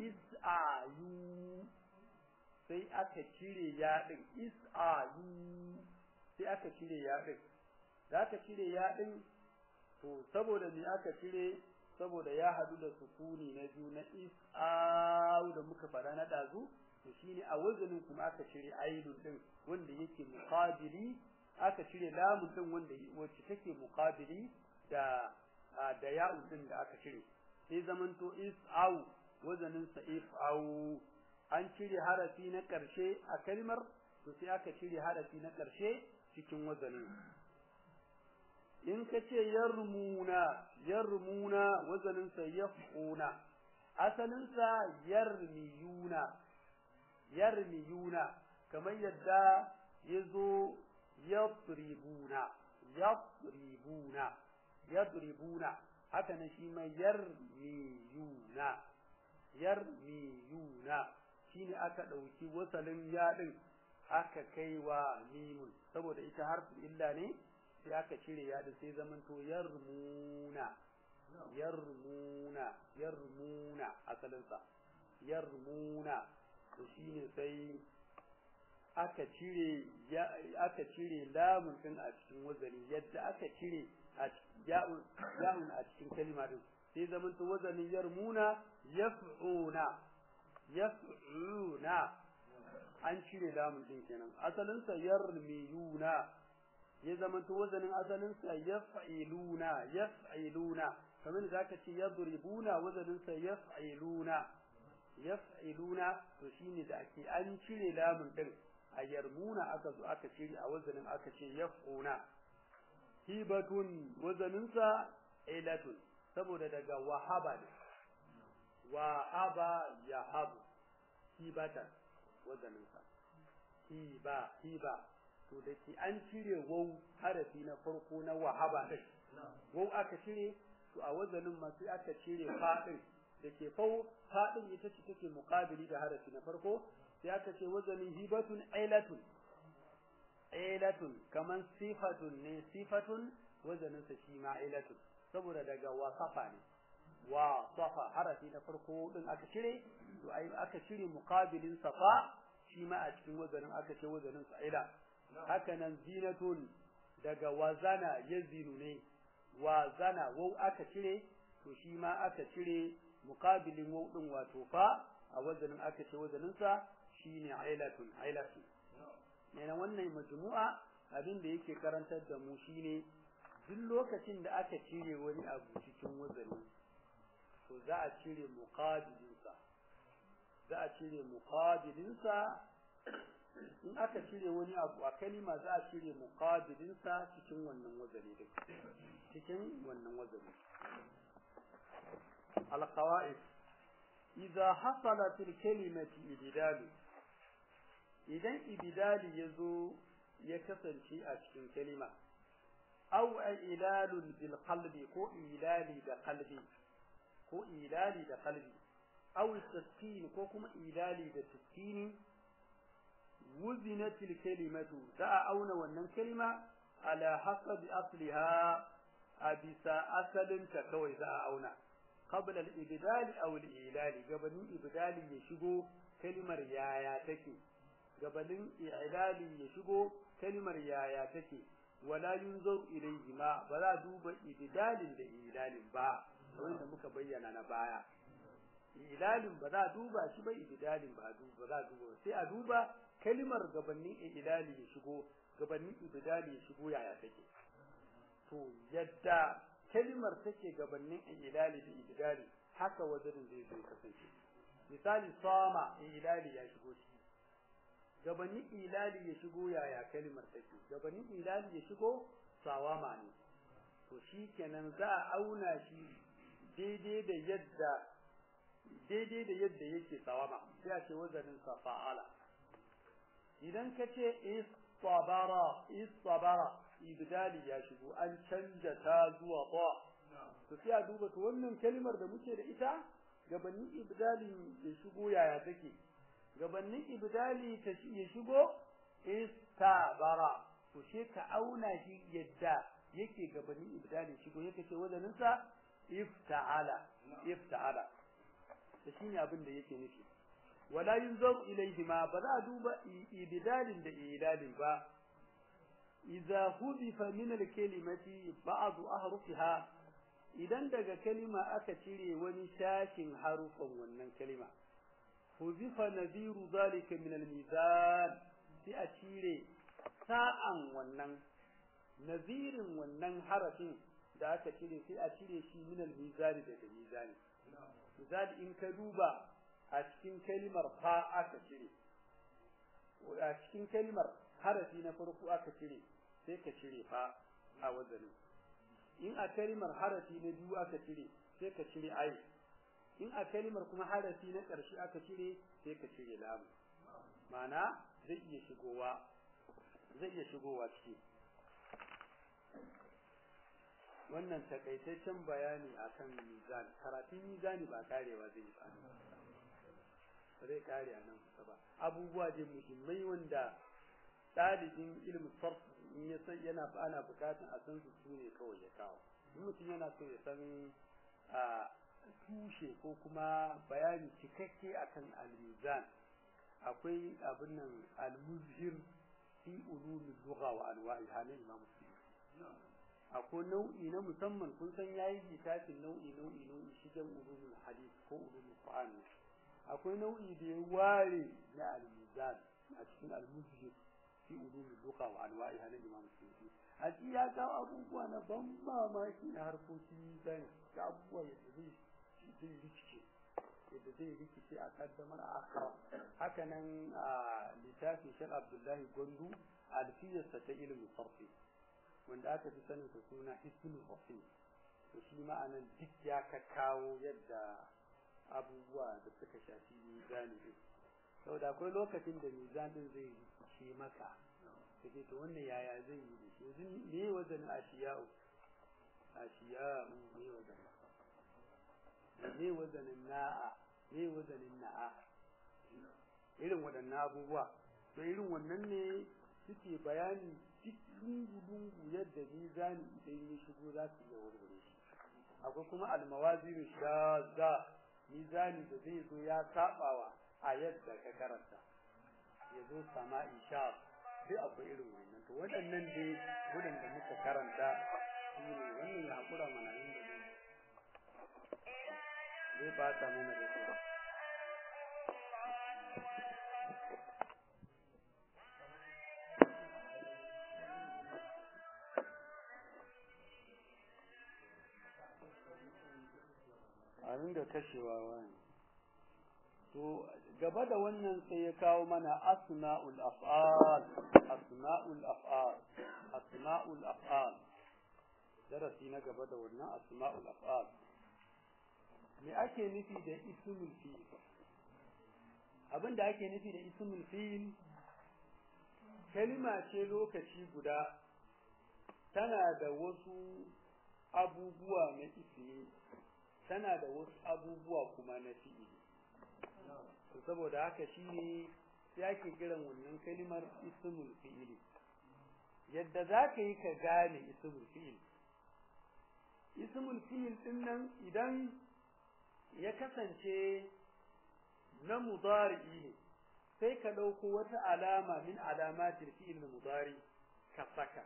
is'ayu sai aka cire yaɗin is'ayu sai aka cire yaɗin da aka cire yaɗin to saboda me aka cire saboda ya hadu da sukuni na biyu na is'au da muka fara na dazu to shine a wazanin kuma aka cire ainun din wanda yake muqabili aka cire lamun din wanda wacce take muqabili da da ya'un din da aka cire sai zamanto is'au wazanin sa if'au an cire harafi na karshe a kalmar to sai aka cire harafi na karshe cikin wazanin in ka ce yarmuna yarmuna wazaninsa yaf'una asalinsa yarmiyuna yarmiyuna kamar yadda ya zo yadribuna yadribuna yadribuna haka nan shi mai yarmiyuna yarmiyuna shine aka ɗauki wasalin yaɗin aka kai wa mimun saboda ita harfin illa ne sai aka cire ya da sai zamanto yarmuna yarmuna yarmuna asalinsa yarmuna to shine sai aka cire aka cire lamun din a cikin wazani yadda aka cire a ya'un ya'un a cikin kalma din sai zamanto wazanin yarmuna yaf'una yaf'una an cire lamun din kenan asalinsa yarmiyuna ya zamanto wazanin asalin sa yaf'iluna yaf'iluna kamar da aka ce yadribuna wazanin sa yaf'iluna yaf'iluna to shine da ake an cire lamun din a yarmuna aka zo aka cire a wazanin aka ce yaf'una hibatun wazanin sa ilatun saboda daga wahaba ne wahaba yahabu hibatan wazanin sa hiba hiba to da ke an cire wau harafi na farko na wahaba din wau aka cire to a wazanin ma sai aka cire fadin da ke fau fadin ita ce take muqabili da harafi na farko sai aka ce wazanin hibatun ailatun ailatun kaman sifatun ne sifatun wazanin sa shi ma ailatun saboda daga wasafa ne wa safa harafi na farko din aka cire to ai aka cire muqabilin safa shi ma a cikin wazanin aka ce wazanin fa'ila haka nan zinatun daga wazana yazinu ne wazana wau aka cire to shi ma aka cire muqabilin wau din wato fa a wazanin aka ce wazanin sa shine ailatun ailatun ne wannan majmu'a abin da yake karantar da mu shine duk lokacin da aka cire wani abu cikin wazani to za a cire muqabilin sa za a cire muqabilin sa in aka cire wani abu a kalima za a cire muqabilin sa cikin wannan wazani din cikin wannan wazani القواعد إذا حصل في الكلمة إبدال إذا إبدال يزو يكسر شيء أشكين كلمة أو إلال بالقلب كو إلال بقلبي كو إلال بقلبي أو التسكين كو كما إلال بتسكين وزنت الكلمة دعا أون ونن كلمة على حسب أصلها أبسا أسل تكوي دعا أونا قبل الإبدال أو الإعلال قبل إبدال يشبو كلمة يايا تكي قبل إعلال يشبو كلمة يايا تكي ولا ينظر إليهما ولا دوب إبدال لإعلال با wanda muka bayyana na baya ilalin ba za duba shi ba ibdalin ba ba za duba sai a duba kalimar gabanin ilali ya shigo gabanin ibdali ya shigo yaya take to yadda kalimar take gabanin ilali da ibdali haka wajen zai zai kasance misali sama ilali ya shigo shi gabanin ilali ya shigo yaya kalimar take gabanin ilali ya shigo sawama ne to shi kenan za a auna shi daidai da yadda daidai da yadda yake sawama sai a ce wazanin sa fa'ala idan ka ce istabara istabara ibdali ya shigo an canja ta zuwa ba to sai a duba to wannan kalmar da muke da ita gabanin ibdali ya shigo yaya take gabanin ibdali ta ya shigo istabara to sai ka auna shi yadda yake gabanin ibdali shigo yake ce wazanin sa ifta'ala ifta'ala to shine abin da yake nufi wala yunzar ilayhima ba za a duba ibdalin da idalin ba idza hudifa min al-kalimati ba'd ahrufiha idan daga kalima aka cire wani shashin harufan wannan kalima hudifa nadhiru zalika min al-mizan sai a cire sa'an wannan nazirin wannan harafin da aka cire sai a cire shi min al-mizan daga mizani misali in ka duba a cikin kalimar fa aka cire a cikin kalimar harafi na farko aka cire sai ka cire fa a wazanin in a kalimar harafi na biyu aka cire sai ka cire ai in a kalimar kuma harafi na ƙarshe aka cire sai ka cire lamu ma'ana zai iya shigowa zai iya shigowa ciki wannan takaitaccen bayani akan mizan karatun mizani ba karewa zai yi ba zai kare a nan kusa ba abubuwa da muhimmai wanda ɗalibin ilimin sarf in ya san yana ana bukatun a san su ne kawai ya kawo in mutum yana so ya san a tushe ko kuma bayani cikakke akan al-mizan akwai abin nan al-muzhir fi ulumul lugha wa anwa'iha na imam akwai nau'i na musamman kun san yayi littafin nau'i nau'i nau'i shigen ulumul hadith ko ulumul qur'an akwai nau'i da ya ware na al-mizan a cikin al-muzhir fi ulumul lugha wa anwa'iha na imam suyuti a ci ya kawo abubuwa na ban mamaki na harkokin mizan ga abubuwa yadda zai zai rikice yadda zai rikice a kaddamar a akara haka nan a littafin shek abdullahi gwandu alfiyarsa ta ilimin sarfi wanda aka fi sanin sa suna hisnul rafi to shi ma'anan duk ya ka kawo yadda abubuwa da suka shafi mizani din saboda akwai lokacin da mizanin zai rikice maka kace to wannan yaya zai yi da shi yanzu me wazanin ashiya'u ashiya'u me wazanin me wazanin na'a me wazanin na'a irin waɗannan abubuwa to irin wannan ne suke bayani duk lungu-lungu yadda mizani idan ya shigo za su iya warware shi akwai kuma almawazin shazza mizani da zai zo ya sabawa a yadda ka karanta ya zo sama'i sha sai akwai irin wannan to waɗannan dai waɗanda muka karanta su ne wannan ya haƙura mana yin da zai bata mana da su a ringa kashewa wani to gaba da wannan sai ya kawo mana asma'ul af'al asma'ul af'al asma'ul af'al darasi na gaba da wannan asma'ul af'al me ake nufi da ismul fi'il abin da ake nufi da ismul fi'il kalima ce lokaci guda tana da wasu abubuwa na ismi tana da wasu abubuwa kuma na fi'ili saboda haka shine sai ake kiran wannan kalimar ismul fi'ili yadda za ka yi ka gane ismul fi'il ismul fi'il din nan idan ya kasance na mudari'i ne sai ka ɗauko wata alama min alamatil fi'il mudari ka saka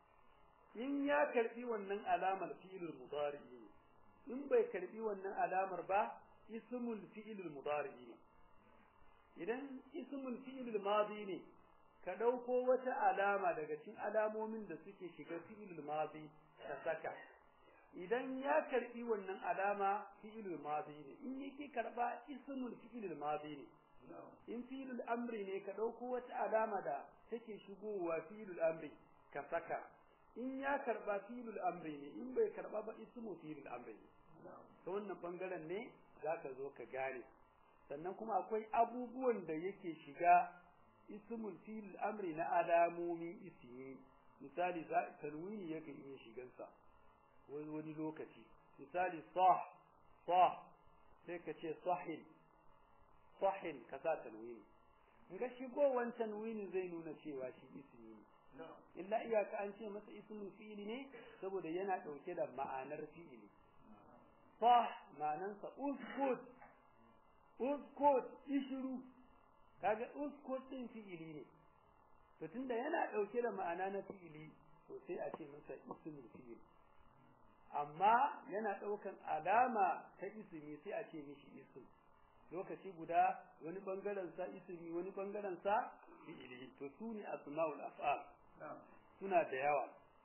in ya karbi wannan alamar fi'il mudari'i ne in bai karbi wannan alamar ba ismul fi'il mudari'i ne idan ismul fi'il madi ne ka dauko wata alama daga cikin alamomin da suke shiga fi'il madi ka saka idan ya karbi wannan alama fi'il madi ne in yake karba ismul fi'il madi ne in fi'il amri ne ka dauko wata alama da take shigowa fi'il amri ka saka in ya karba fi'il amri ne in bai karba ba ismu fi'il amri ne ta wannan bangaren ne zaka zo ka gane sannan kuma akwai abubuwan da yake shiga ismul fi'il amri na alamomi ismi misali za tanwini yake iya shigansa wani wani lokaci misali sah sah sai ka ce sahin sahin ka sa tanwini in ga shigowan tanwini zai nuna cewa shi ismi ne illa iyaka an ce masa ismul fi'ili ne saboda yana dauke da ma'anar fi'ili sah ma'anansa uskut uskut ishru kaga uskut din fi'ili ne to tunda yana dauke da ma'ana na fi'ili to sai a ce masa ismul fi'il amma yana daukan alama ta ismi sai a ce mishi ism lokaci guda wani bangaren sa ismi wani bangaren sa fi'ili to sune asmaul af'al suna da yawa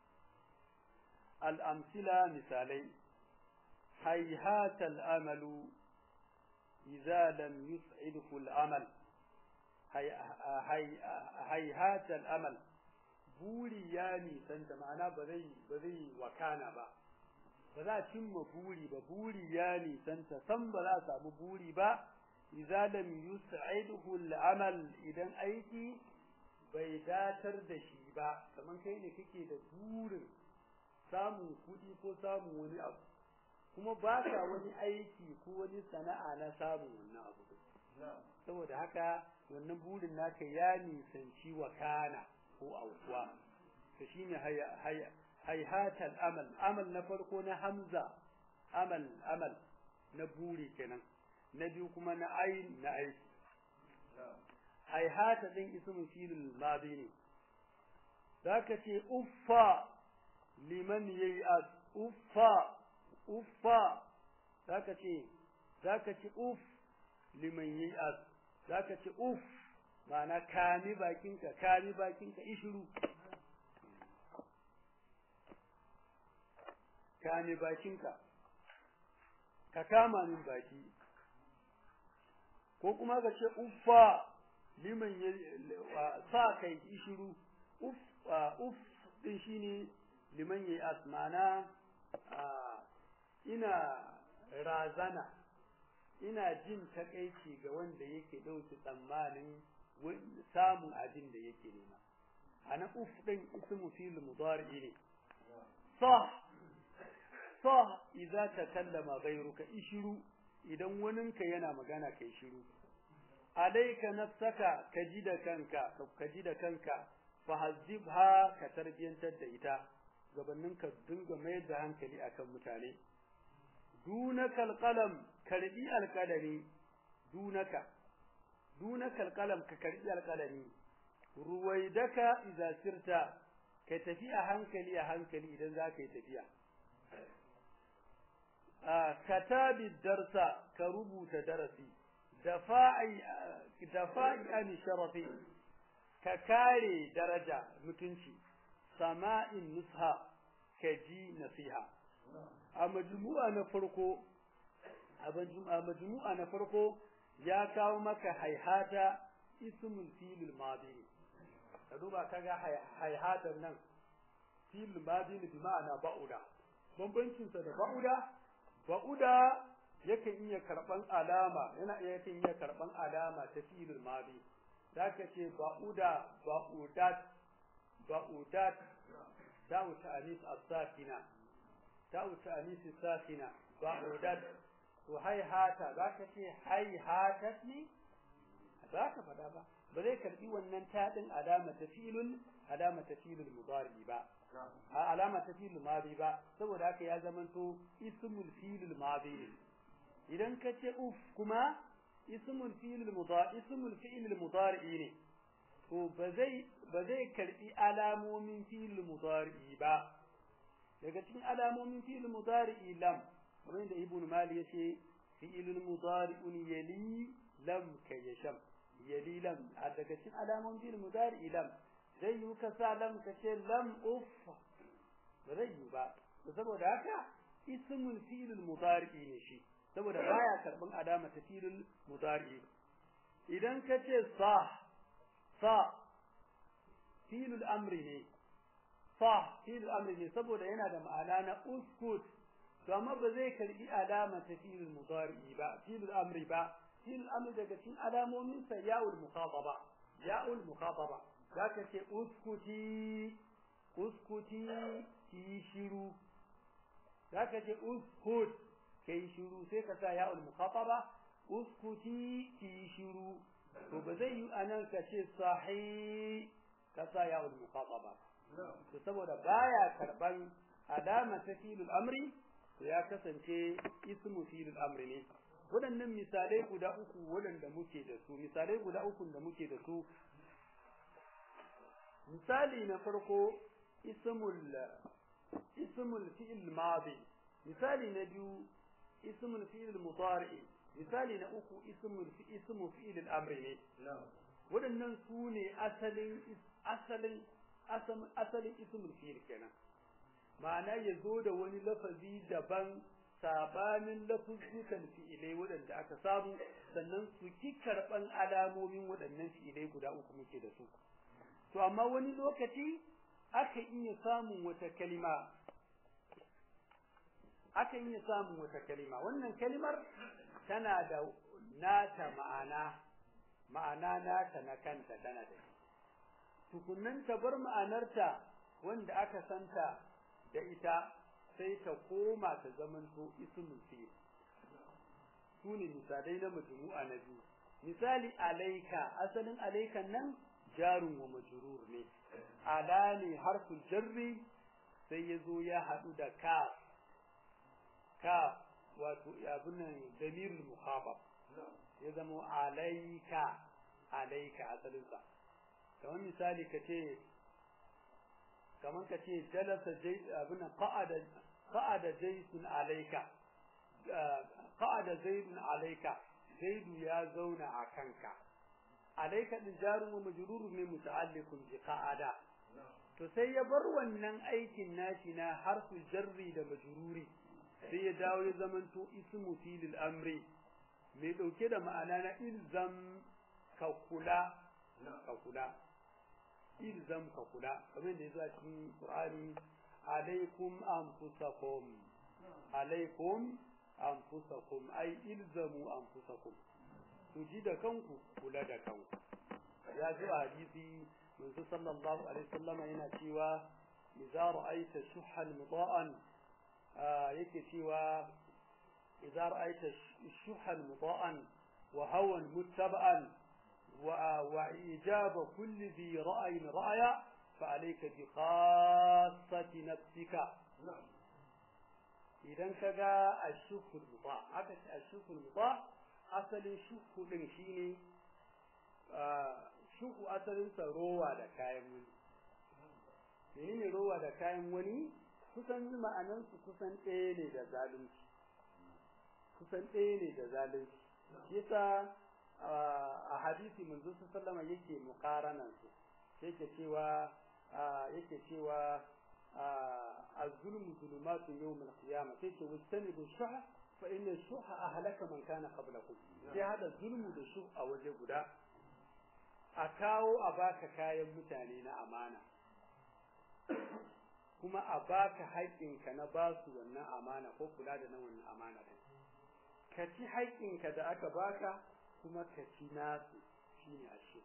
al-amsila misalai hayhatal amalu إذا لم يسعده العمل هي هي هيهات الأمل buri ya nisanta ma'ana ba zai ba zai wakana ba ba za a cimma buri ba buri ya nisanta san ba za a samu buri ba idza lam yus'iduhu al-amal idan aiki bai datar da shi ba kaman kai ne kake da burin samun kuɗi ko samun wani abu kuma ba ka wani aiki ko wani sana'a na samun wannan abu saboda haka wannan burin naka ya nisanci wakana ko aukuwa to shine hayhatal amal amal na farko na hamza amal amal na buri kenan na biyu kuma na ayin na aiki hayhata din ismu filul madi ne zaka ce uffa liman yayi uffa uffa zaka ce zaka ce uff liman yi'as zaka ce uff ma'ana kami bakinka kami bakinka ishuru kami bakinka ka kama min baki ko kuma ka ce uffa liman sa kai ishuru uff uff din shine liman yi'as ma'ana ina razana ina jin takaici ga wanda yake ɗauki tsammanin samun abin da yake nema ana uf din ismu fil mudari ne sah sah idza takallama ghayruka ishru idan waninka yana magana kai shiru alayka nafsaka kaji da kanka kaji da kanka fahazibha ka tarbiyantar da ita gabanin ka dinga mayar da hankali akan mutane dunaka alqalam karbi alqalami dunaka dunaka alqalam ka karbi alqalami ruwaidaka idza sirta kai tafi a hankali a hankali idan za ka yi tafiya a katabi darsa ka rubuta darasi dafa'i dafa'i an sharafi ka kare daraja mutunci sama'in nusha ka ji nasiha a majmu'a na farko a majmu'a na farko ya kawo maka haihata ismul filil madi ka duba kaga haihatan nan filil madi bi ma'ana ba'uda bambancin sa da ba'uda ba'uda yakan iya karban alama yana yakan iya karban alama ta filil madi zaka ce ba'uda ba'udat ba'udat da'u ta'anis as-sakina da'u ta'anis as-sakina ba'udat to haihata zaka ce haihatat ne ba ka faɗa ba ba zai karbi wannan taɗin alama ta filul alama ta filul mudari ba a alama ta filul madi ba saboda haka ya zamanto ismul filul madi idan ka ce uf kuma ismul filul mudari ismul fi'il mudari ne to ba zai ba zai karbi alamomin filul mudari ba daga cikin alamomin filul mudari lam kamar yadda ibn mali yace fi'ilul mudari'un yali lam kayasham yali lam a daga cikin alamomin filul mudari lam zai yi ka sa lam ka ce lam uf ba zai yi ba saboda haka ismul filul mudari ne shi saboda baya karban alama ta filul mudari idan ka ce sa sa filul amri ne sa filul amri ne saboda yana da ma'ana na uskut to amma ba zai karbi alama ta filul mudari ba filul amri ba filul amri daga cikin alamomin sa ya'ul mukhataba ya'ul mukhataba zaka ce uskuti uskuti ki shiru zaka ce uskut kai shiru sai ka sa ya'ul mukhataba uskuti ki shiru to ba zai yi anan ka ce sahi ka sa ya'ul mukhataba to saboda baya karban alama ta filul amri to ya kasance ismu filul amri ne waɗannan misalai guda uku waɗanda muke da su misalai guda uku da muke da su misali na farko ismul ismul fi'il madi misali na biyu ismul fi'il mudari misali na uku ismul fi ismu fi'il al-amri ne waɗannan su ne asalin asalin asalin ismul fi'il kenan ma'ana ya zo da wani lafazi daban sabanin lafuzzukan fi'ilai waɗanda aka samu sannan su ki karɓan alamomin waɗannan fi'ilai guda uku muke da su to amma wani lokaci aka iya samun wata kalima aka iya samun wata kalima wannan kalimar tana da nata ma'ana ma'ana nata na kanta tana da tukunnan ta bar ma'anarta wanda aka santa da ita sai ta koma ta zamanto ismul fi'il sune misalai na majmu'a na biyu misali alaika asalin alaikan nan jarun wa majrur ne ala ne harful jarri sai ya zo ya haɗu da kaf kaf wato abin nan damirul mukhabab ya zama alaika alaika asalinsa kamar misali ka ce kamar ka ce jalasa abin nan qa'ada qa'ada jaysun alaika qa'ada zaidun alaika zaidu ya zauna a kanka alaika din jarun wa majrurun ne muta'alliqun bi qa'ada to sai ya bar wannan aikin nashi na harful jarri da majruri sai ya dawo ya zamanto ismu filil amri mai dauke da ma'ana na ilzam ka kula ka kula ilzam ka kula kamar da yazo a cikin Qur'ani alaikum anfusakum alaikum anfusakum ai ilzamu anfusakum ku ji da kanku kula da kanku ya zo a hadisi manzo sallallahu alaihi wasallam yana cewa idza ra'aita shuhan mudaan yake cewa idza ra'aita shuhan mudaan wa hawan muttaba'an wa wa ijaba kulli dhi ra'yin ra'ya fa alayka bi khassati nafsika idan ka ga ashukul muta aka ce ashukul muta asalin shuku din shine shuku asalin sa rowa da kayan wani menene rowa da kayan wani kusan ma'anan su kusan ɗaya ne da zalunci kusan ɗaya ne da zalunci yasa a hadisi manzo sallama yake muqaranan su yake cewa yake cewa az-zulmu zulumatu yawm al-qiyamah sai ce wastanibu shuha fa inna shuha ahlaka man kana qablakum sai hada zulmu da shuh a waje guda a kawo a baka kayan mutane na amana kuma a baka haƙƙinka na basu wannan amana ko kula da na wannan amana ka ci haƙƙinka da aka baka kuma ka ci nasu shine ashe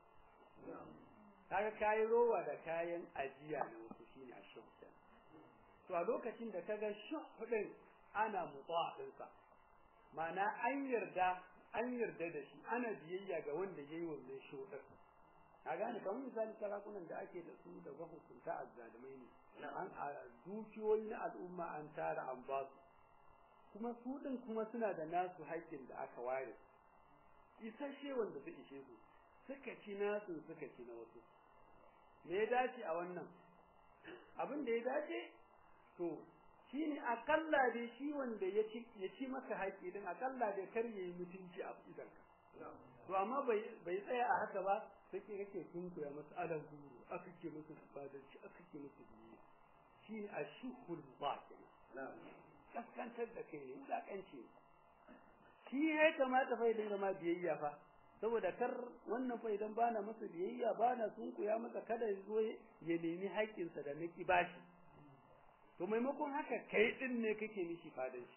kaga kayi rowa da kayan ajiya na wasu shine ashe to a lokacin da kaga shuh din ana mutsa dinsa ma'ana an yarda an yarda da shi ana biyayya ga wanda yayi wannan shuh din ka gane kamar misali sarakunan da ake da su da mahukunta azzalumai ne an dukiyoyi na al'umma an tara an ba su kuma su din kuma suna da nasu haƙƙin da aka ware isasshe wanda su ishe su suka ci nasu suka ci na wasu me ya dace a wannan abin da ya dace to shine akalla dai shi wanda ya ci ya ci maka haƙƙi din akalla dai kar yayi mutunci a idanka to amma bai bai tsaya a haka ba sai kake sunkuya masa alan guru aka ke masa fadanci aka ke masa biyu shine ashhul batil kaskantar da kai ne wulakanci shi ya kamata fa idan ma biyayya fa saboda kar wannan fa idan bana masa biyayya bana sunkuya masa kada ya zo ya nemi haƙƙinsa da naki bashi to maimakon haka kai din ne kake mishi fadanci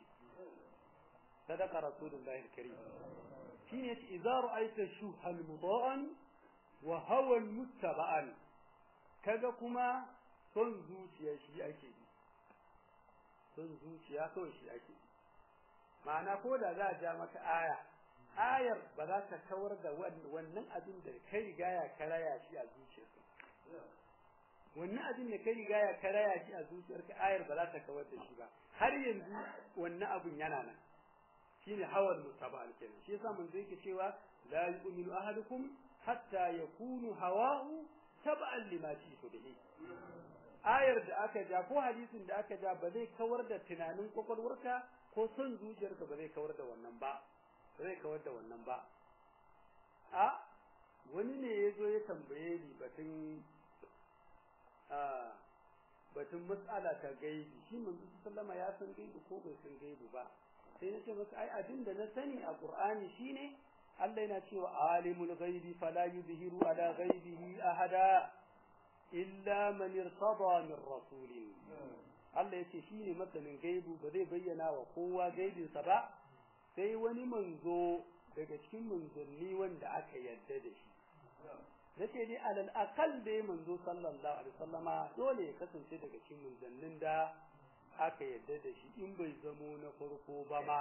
sadaka rasulullahi alkarim shine yace idza ra'aita shuhal mudaan wa hawa muttaba'an kaga kuma son zuciya shi ake yi son zuciya kawai shi ake yi ma'ana ko da za a ja maka aya ayar ba za ta kawar da wannan abin da kai rigaya ka raya shi a zuciyarka wannan abin da kai rigaya ka raya shi a zuciyarka ayar ba za ta kawar da shi ba har yanzu wannan abin yana nan shine hawan mutaba'al kenan shi yasa mun yake cewa la yu'minu ahadukum hatta yakunu hawahu tab'an lima ji'tu bihi ayar da aka ja ko hadisin da aka ja ba zai kawar da tunanin kwakwalwarka ko son zuciyarka ba zai kawar da wannan ba zai kawar da wannan ba a wani ne ya zo ya tambaye ni batun a batun mas'ala ta gaibi shi manzo sallama ya san gaibi ko bai san gaibi ba sai na ce masa ai abin da na sani a qur'ani shine Allah yana cewa alimul ghaibi fala yuzhiru ala ghaibihi ahada illa man irtada min rasulin Allah yace shine masanin gaibu ba zai bayyana wa kowa gaibinsa ba sai wani manzo daga cikin manzanni wanda aka yarda da shi nace dai alal aqal dai manzo sallallahu alaihi wasallama dole ya kasance daga cikin manzannin da aka yarda da shi in bai zamo na farko ba ma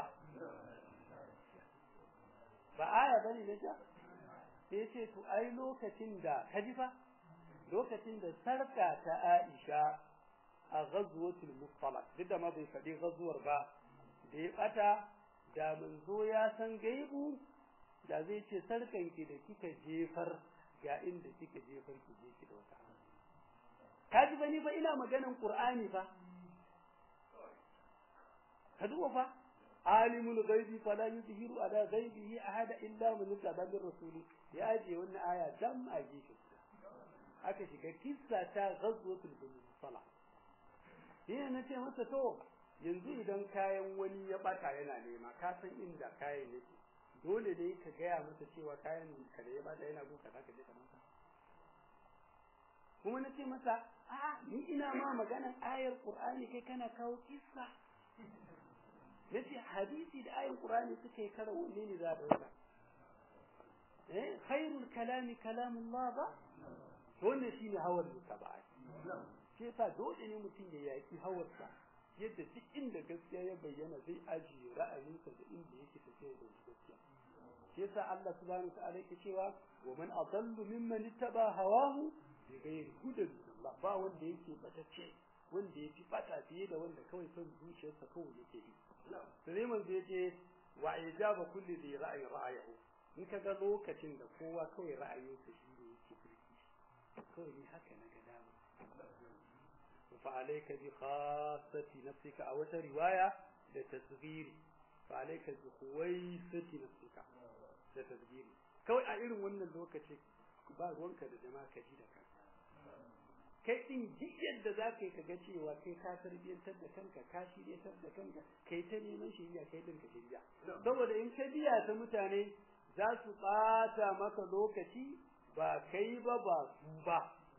ba aya bane ne ta sai ce to ai lokacin da kaji fa lokacin da sarka ta Aisha a ghazwatul mustalaq duk da ma bai faɗi ghazwar ba da ya bata da manzo ya san gaibu da zai ce sarkan ki da kika jefar ga inda kika jefar ki je ki dauka kaji bani fa ina maganan qur'ani fa ka duba fa alimul ghaibi fala yuzhiru ala ghaibihi ahada illa man irtada bir rasuli ya aje wannan aya dam a gefe aka shiga kissa ta ghazwatul musalla ina nace masa to yanzu idan kayan wani ya bata yana nema ka san inda kayan yake dole ne ka gaya masa cewa kayan ka da ya bata yana guka zaka je ka masa kuma nace masa a ni ina ma maganan ayar qur'ani kai kana kawo kissa yace hadisi da ayin qur'ani suka yi karo wanne ne za a dauka eh khairul kalami kalamullah ba wannan shine hawar mutaba'a shi yasa dole ne mutum ya yaki hawarsa yadda duk inda gaskiya ya bayyana zai ajiye ra'ayinsa da inda yake tafiya da gaskiya shi yasa Allah subhanahu wa ta'ala yake cewa wa man adallu mimman ittaba hawahu bi ghairi hudan ba wanda yake batacce wanda ya fi bata fiye da wanda kawai son zuciyarsa kawai yake bi sai manzo yace wa ijaba kulli dhi ra'ayin ra'ayahu in kaga lokacin da kowa kawai ra'ayinsa shi ne yake birki kawai ni haka na ga dama fa alayka bi khassati nafsika a wata riwaya da tasghiri fa alayka bi khuwaisati nafsika da tasghiri kawai a irin wannan lokacin ba ruwanka da jama'a ka ji da kanka kai din duk yadda za ka yi ka ga cewa kai ka tarbiyyantar da kanka ka shiryatar da kanka kai ta neman shirya kai din ka shirya saboda in ka biya ta mutane za su ɓata maka lokaci ba kai ba ba su ba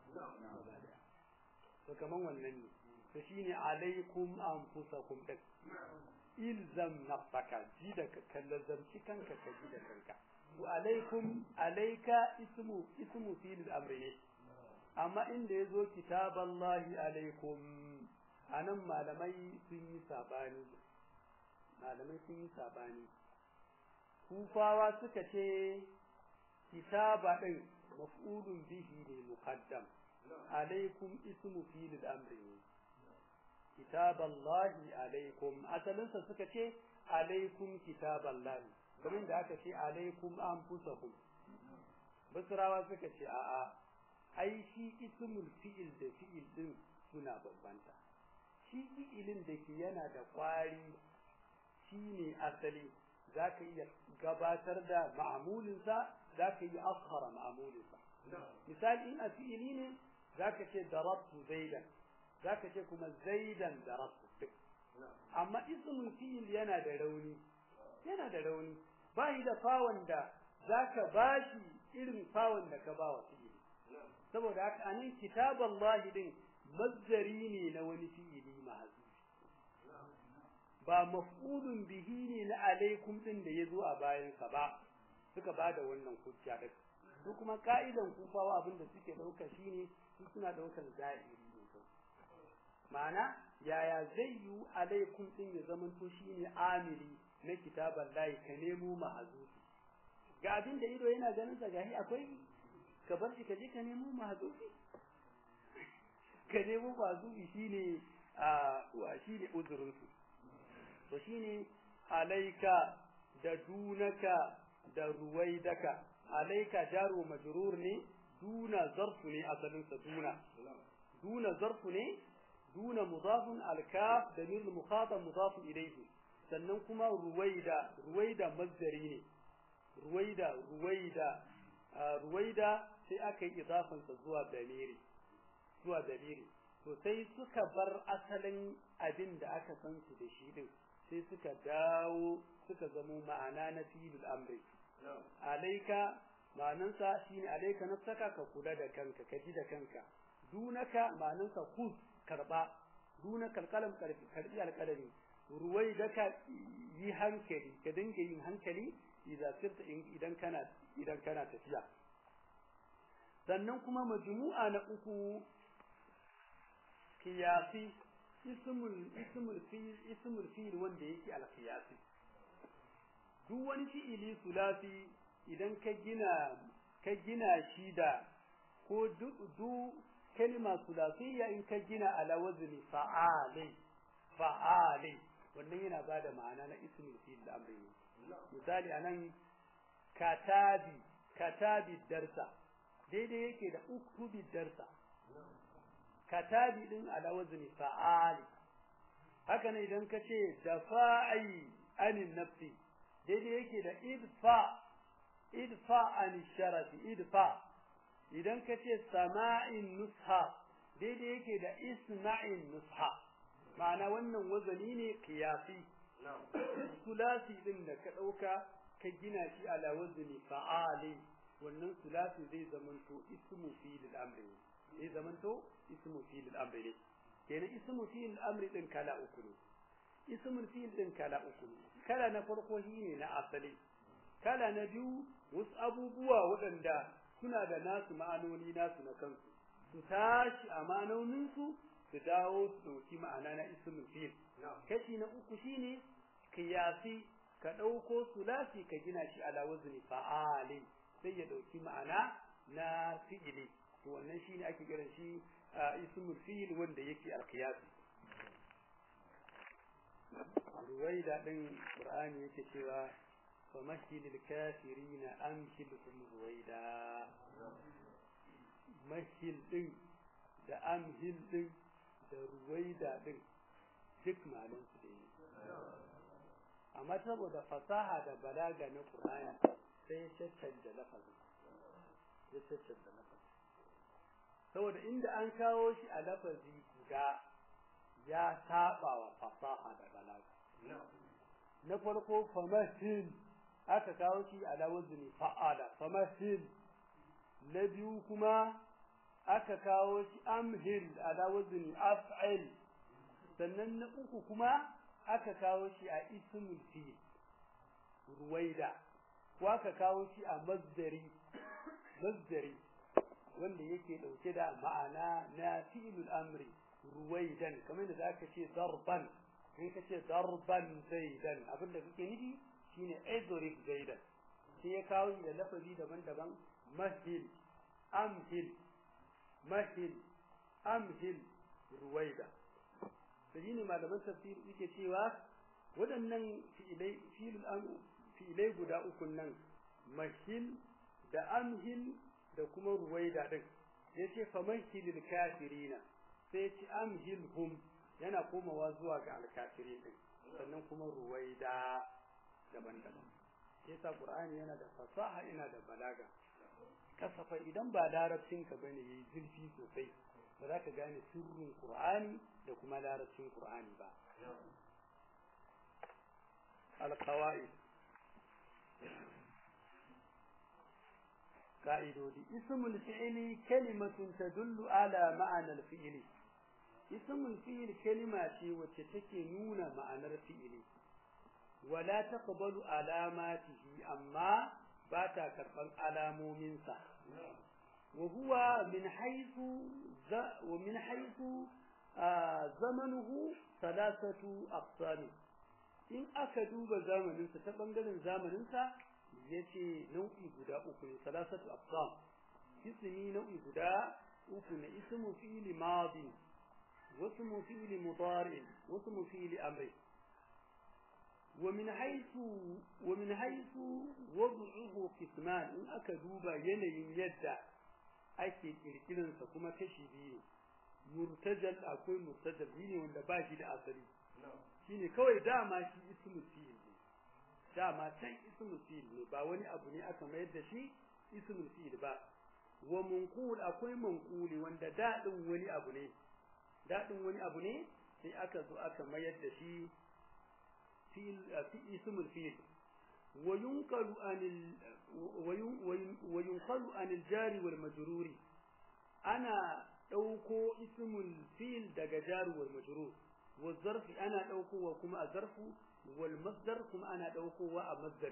to kaman wannan ne to shine alaikum anfusakum din ilzam nafsaka ji da kallazamci kanka ka ji da kanka wa alaikum alaika ismu ismu fil amri ne amma inda yazo kitaballahi alaikum anan malamai sun yi sabani malamai sun yi sabani kufawa suka ce kitaba din maf'ulun bihi ne muqaddam alaikum ismu fil amri kitaballahi alaikum asalinsa suka ce alaikum kitaballahi kamar da aka ce alaikum anfusakum basrawa suka ce a'a ai shi ismul fi'il da fi'il din suna bambanta shi fi'ilin da ke yana da kwari shine asali zaka iya gabatar da ma'amulinsa zaka iya akhara ma'amulinsa misali in a fi'ili ne zaka ce darabtu zaidan zaka ce kuma zaidan darabtu amma ismul fi'il yana da rauni yana da rauni bai da fawon da zaka bashi irin fawon da ka ba wa fi'ili saboda haka anan kitaballahi din mazdari ne na wani fi'ili mahzufi ba maf'ulun bihi ne na alaikum din da yazo a bayan sa ba suka bada wannan hujja din su kuma ka'idan kufawa abinda suke dauka shine su suna daukan zahiri ne ma'ana yaya zai yi alaikum din ya zama to shine amili na kitaban lahi ka nemo mahazufi ga abin da ido yana ganin sa gahi akwai ka bar shi ka je ka nemo mahazufi ka nemo mahazufi shine a wa shine uzurin su to shine alaika da dunaka da ruwaidaka alaika jaru majrur ne duna zarfu ne asalin sa duna duna zarfu ne duna mudafun alkaf da min mukhatab mudafun ilayhi sannan kuma ruwaida ruwaida mazdari ne ruwaida ruwaida ruwaida sai aka yi idafan sa zuwa damiri zuwa damiri to sai suka bar asalin abin da aka san su da shi din sai suka dawo suka zamo ma'ana na filul amri alaika ma'anansa shine alaika nafsaka ka kula da kanka ka ji da kanka dunaka ma'anansa kus karba dunaka alqalam karbi alqalami ruwai da ka yi hankali ka dinga yin hankali idan sirta idan kana idan kana tafiya sannan kuma majmu'a na uku qiyasi ismul ismul fi'il ismul fi'il wanda yake al-qiyasi duk wani fi'ili sulasi idan ka gina ka gina shi da ko du kalma sulasiyya in ka gina ala wazni fa'ali fa'ali wannan yana bada ma'ana na ismul fi'il amri misali anan katabi katabi darsa daidai yake da uktubi darsa katabi din ala wazni fa'ali haka ne idan ka ce dafa'i anin nafsi daidai yake da idfa idfa an sharafi idfa idan ka ce sama'in nusha daidai yake da isma'in nusha ma'ana wannan wazani ne qiyasi sulasi din da ka dauka ka gina shi ala wazni fa'ali wannan sulasi zai zamanto ismu fi'il amri zai zamanto ismu fi'il amri kenan ismu fi'il amri din kala uku ne ismul fi'il din kala uku ne kala na farko shine na asali kala na biyu wasu abubuwa waɗanda suna da nasu ma'anoni nasu na kansu su tashi a ma'anoninsu su dawo su ɗauki ma'ana na ismul fi'il kashi na uku shine kiyasi ka ɗauko sulasi ka gina shi ala wazni fa'alin sai ya ɗauki ma'ana na fi'ili to wannan shine ake kiran shi ismul fi'il wanda yake alqiyasi ruwaida din qur'ani yake cewa famahilil kafirina amhilhum ruwaida mahil din da amhil din da ruwaida din duk malin su da amma saboda fasaha da balaga na qur'ani sai ya caccanja lafazin ya caccanja lafazin saboda inda an kawo shi a lafazi guda ya saba wa fasaha da balaga na farko famahil aka kawo shi a lawazni fa'ala famahil na biyu kuma aka kawo shi amhil a lawazni af'il sannan na uku kuma aka kawo shi a ismul fi'il ruwaida ko aka kawo shi a mazdari mazdari wanda yake dauke da ma'ana na fi'ilul amri ruwaidan kamar da zaka ce darban in ka ce darban zaidan abinda kake nufi shine idrib zaidan sai ya kawo da lafazi daban-daban mahil amhil mahil amhil ruwaida sai ne malaman tafsir yake cewa waɗannan fi'ilai fi'ilai guda uku nan mahil da amhil da kuma ruwaida din yace famahilil kafirina sai yace amhilhum yana komawa zuwa ga alkafirin din sannan kuma ruwaida daban-daban yasa qur'ani yana da fasaha yana da balaga kasafa idan ba larabcin ka bane yayi zurfi sosai ba za ka gane sirrin qur'ani da kuma larabcin qur'ani ba alqawaid قائدودي اسم الفعل كلمة تدل على معنى الفعل اسم الفعل كلمة وتتكي نون معنى الفعل ولا تقبل علاماته أما باتا كربان علامو منسا وهو من حيث ومن حيث آه زمنه ثلاثة أقسام إن أكدوب زمننسا تبنغل زمننسا yace nau'i guda uku ne salasatu aqsam ismi nau'i guda uku ne ismu fi'li madi wa ismu fi'li mudari wa ismu fi'li amri wa min haythu wa min haythu wad'uhu qisman in aka duba yanayin yadda ake kirkirin sa kuma kashi biyu murtajal akwai murtajal ne wanda ba shi da asali shine kawai dama shi ismu fi'li dama can ismul fi'il ne ba wani abu ne aka mayar da shi ismul fi'il ba wa munqul akwai manquli wanda dadin wani abu ne dadin wani abu ne sai aka zo aka mayar da shi fi'il fi ismul fi'il wa yunqalu anil wa yunqalu anil jari wal majruri ana dauko ismul fi'il daga jari wal majrur wa zarfi ana daukowa kuma a zarfu والمصدر كما أنا دوكوا مصدر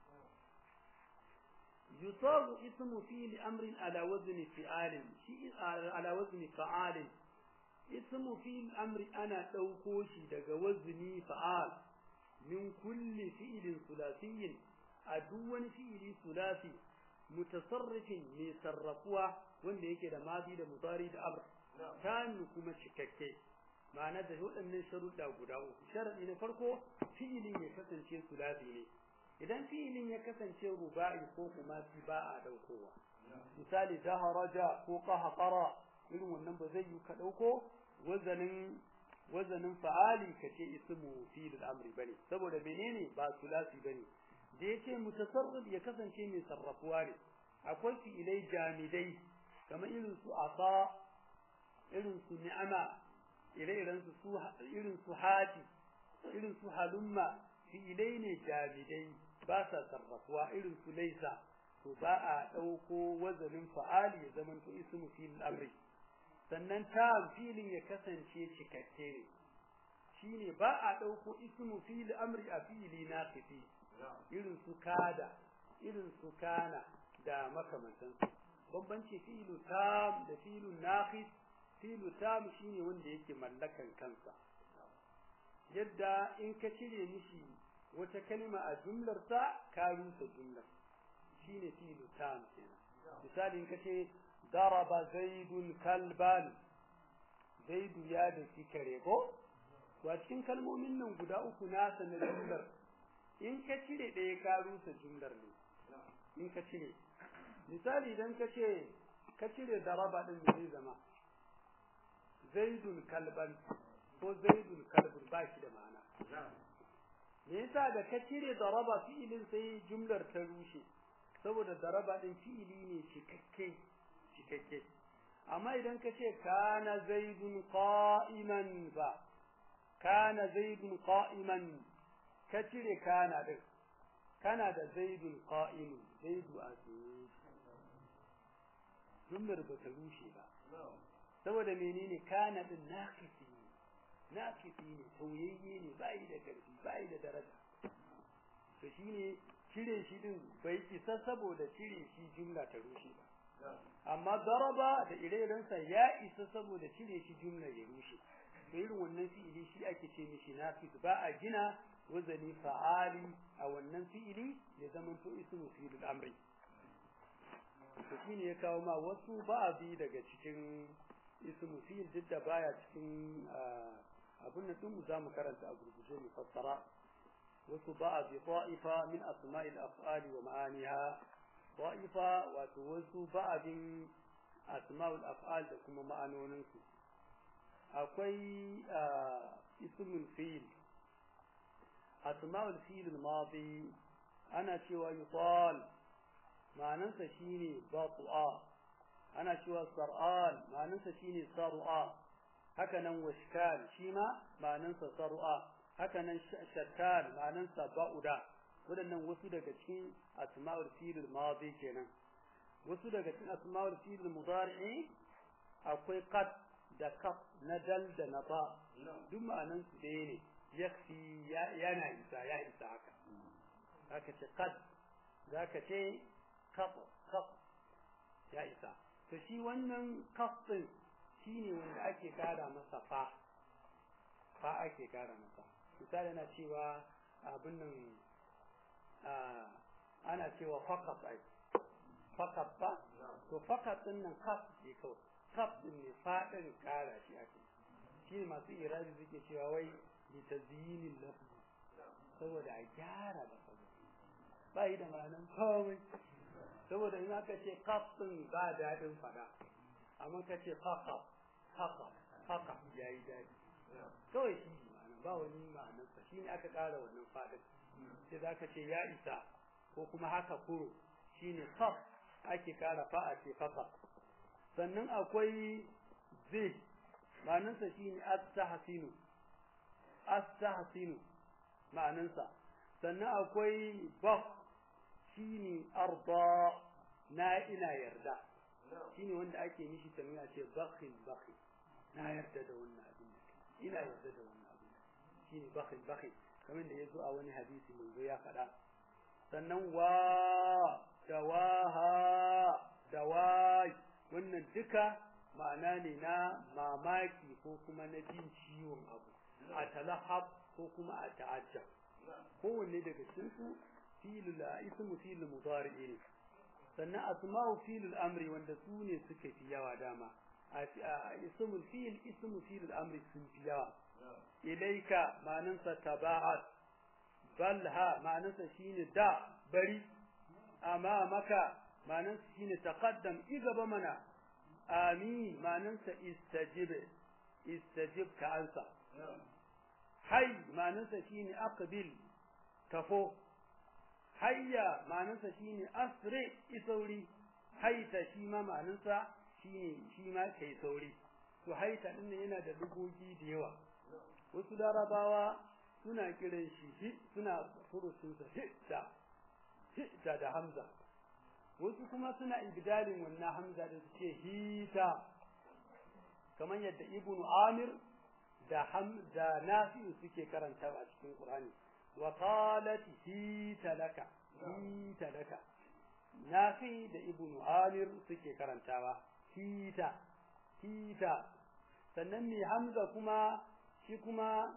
يصاب اسم فعل أمر على وزن فعال شيء على وزن فعال اسم فعل أمر أنا دوكو شي daga وزني فعال من كل فعل ثلاثي أدون فعل ثلاثي متصرف يصرفوا wanda yake da madi da mudari da amr kan kuma cikakke ma'ana da waɗannan sharuɗa guda uku sharaɗi na farko fi'ilin ya kasance sulasi ne idan fi'ilin ya kasance ruba'i ko kuma fi ba a ɗaukowa misali daharaja ko qahqara irin wannan ba zai yi ka ɗauko wazanin wazanin fa'ali ka ce ismu fi'il amri bane saboda menene ba sulasi bane da yace mutasarrif ya kasance mai sarrafuwa ne akwai fi'ilai jamidai kamar irin su asa irin su ni'ama ire-iren su irin su hati irin su halumma fi'ilai ne jamidai ba sa sarrafuwa irin su laisa to ba a ɗauko wazanin fa'ali ya zama to ismu fi'il amri sannan ta filin ya kasance cikakke ne shine ba a ɗauko ismu fi'il amri a fi'ili naqifi irin su kada irin su kana da makamantansu bambanci fi'ilu tam da fi'ilu naqis filu tam shine wanda yake mallakan kansa yadda in ka cire mishi wata kalma a jumlar sa ka rusa jumlar shine filu tam kenan misali in ka ce daraba zaidun kalban zaidu ya da kare ko to a cikin kalmomin nan guda uku nasa na jumlar in ka cire ɗaya ka rusa jumlar ne in ka cire misali idan ka ce ka cire daraba din zai zama zaidun kalban ko zaidun kalbun ba shi da ma'ana me yasa da ka cire daraba fi'ilin sai jumlar ta rushe saboda daraba din fi'ili ne cikakke cikakke amma idan ka ce kana zaidun qa'iman ba kana zaidun qa'iman ka cire kana din kana da zaidun qa'imun zaidu a tsaye jumlar ba ta rushe ba saboda menene kana din naqisi ne naqisi ne tauyayye ne bai da karfi bai da daraja to shine cire shi din bai isa saboda cire shi jumla ta rushe ba amma daraba da ire-irensa ya isa saboda cire shi jumla ya rushe to irin wannan fi'ili shi ake ce mishi naqis ba a gina wazani fa'ali a wannan fi'ili ya zama to ismu fi'il amri to shine ya kawo ma wasu ba'abi daga cikin ismu fi'il duk da baya cikin abin da tun za mu karanta a gurguje mu fassara wasu ba'abi ta'ifa min asma'il af'ali wa ma'aniha ta'ifa wato wasu ba'abin asma'ul af'al da kuma ma'anoninsu akwai ismul fi'il asma'ul fi'il al-madi ana cewa yutal ma'anansa shine batu'a ana cewa sar'an ma'anansa shine sar'a haka nan washkal shi ma ma'anansa sar'a haka nan shakkal ma'anansa ba'uda waɗannan wasu daga cikin asma'ul fi'il al-madi kenan wasu daga cikin asma'ul fi'il al-mudari'i akwai qad da kaf na dal da na ba duk ma'anan su ɗaya ne yakfi yana isa ya isa haka zaka ce qad zaka ce kaf kaf ya isa to shi wannan kaf din shine wanda ake kara masa fa fa ake kara masa misali na cewa abin nan ana cewa faqat ai faqat ba to faqat din nan kaf ne kawai kaf din ne fadin kara shi ake shi ne masu irabi suke cewa wai bi tazyinin lafzi saboda a gyara da sabu ba yi da ma'anan komai saboda in aka ce kaf din ba dadin fada amma ka ce faqat faqat faqat yayi dadi kawai shi ne ba wani ma'anarsa shi ne aka ƙara wannan fadin sai za ka ce ya isa ko kuma haka kuro shi ne kaf ake ƙara fa'a ce faqat sannan akwai zai ma'anansa shine astahsinu astahsinu ma'anansa sannan akwai bak shine arda na ina yarda shine wanda ake mishi tamina ce bakhin bakhin na yarda da wannan abin da ina yarda da wannan abin shine bakhin bakhin kamar da yazo a wani hadisi manzo ya faɗa sannan wa dawaha dawai wannan duka ma'ana ne na mamaki ko kuma na jin ciwon abu a talahab ko kuma a ta'ajjab kowanne daga cikin su filul ismu filul mudari ne sannan asma'u filul amri wanda su ne suka fi yawa dama a ismul fil ismu filul amri sun fi yawa ilaika ma'anansa taba'at balha ma'anansa shine da bari amma maka ma'anansa shine taqaddam igaba mana amin ma'anansa istajib istajib ka ansa hay ma'anansa shine aqbil kafo hayya ma'anansa shine asri isauri haita shi ma ma'anansa shine shi ma kai sauri to haita din yana da lugogi da yawa wasu larabawa suna kiran shi suna furusunsa hitta hitta da hamza wasu kuma suna ibdalin wannan hamza da suke hita kamar yadda ibn amir da hamza nafi'u suke karantawa a cikin qur'ani wa qalat hita laka hita laka nafi da ibn amir suke karantawa hita hita sannan mai hamza kuma shi kuma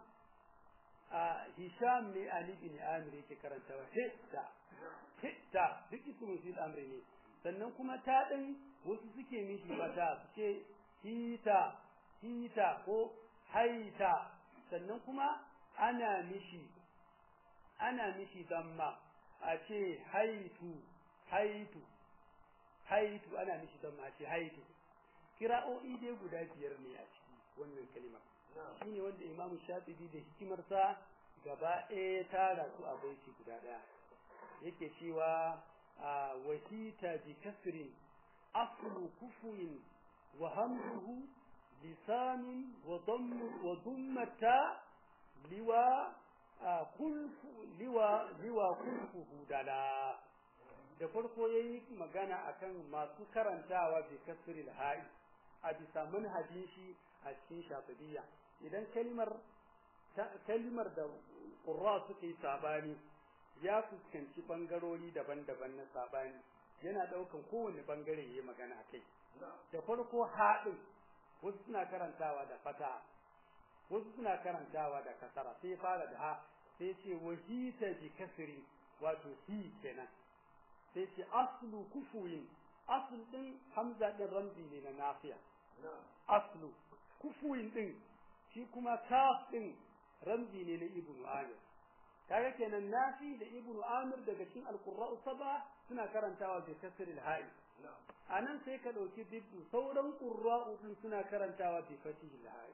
a hisham ne ali bin amir yake karantawa hitta hitta duk ismu fil amri ne sannan kuma ta din wasu suke mishi mata suke hita hita ko haita sannan kuma ana mishi ana mishi damma a ce haitu haitu haitu ana mishi damma a ce haitu kira'o'i dai guda biyar ne a ciki wannan kalimar shine wanda Imam Shafi'i da hikimarsa gaba ɗaya tara su a baiti guda ɗaya yake cewa wahita bi kasrin aslu kufuin wa hamduhu lisanin wa dammu wa dummata liwa kulfu liwa liwa kulfuhu dala da farko yayi magana akan masu karantawa bi kasril ha'i a bisa manhajin shi a cikin shafidiyya idan kalmar kalmar da qurra suka yi sabani ya fuskanci bangarori daban-daban na sabani yana daukan kowane bangare yayi magana kai da farko haɗin wasu suna karantawa da fata wasu suna karantawa da kasara sai fara da ha sai ce wahita bi kasri wato hi kenan sai ce aslu kufuyin asl din hamza din ramzi ne na nafiya aslu kufuyin din shi kuma kaf din ramzi ne na ibnu amir kaga kenan nafi da ibnu amir daga cikin alqurra'u saba suna karantawa bi kasri al-ha'i anan sai ka dauki biddu sauran qurra'u din suna karantawa bi fatihi al-ha'i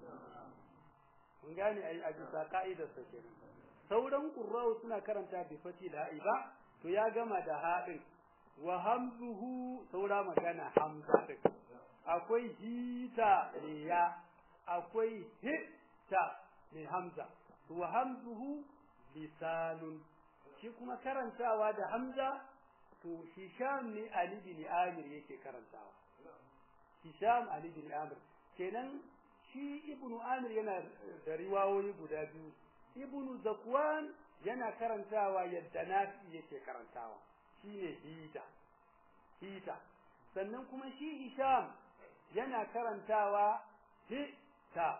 mun gane ai a bisa ka'idar sa kenan sauran qurra'u suna karanta bi fatihi al-ha'i ba to ya gama da haɗin wa hamzuhu saura magana hamza din akwai hita ya akwai hitta mai hamza wa hamzuhu lisanun shi kuma karantawa da hamza to hisham ne ali bin amir yake karantawa hisham ali bin amir kenan shi ibnu amir yana da riwayoyi guda biyu ibnu zakwan yana karantawa yadda nafi yake karantawa shine hita hita sannan kuma shi hisham yana karantawa hita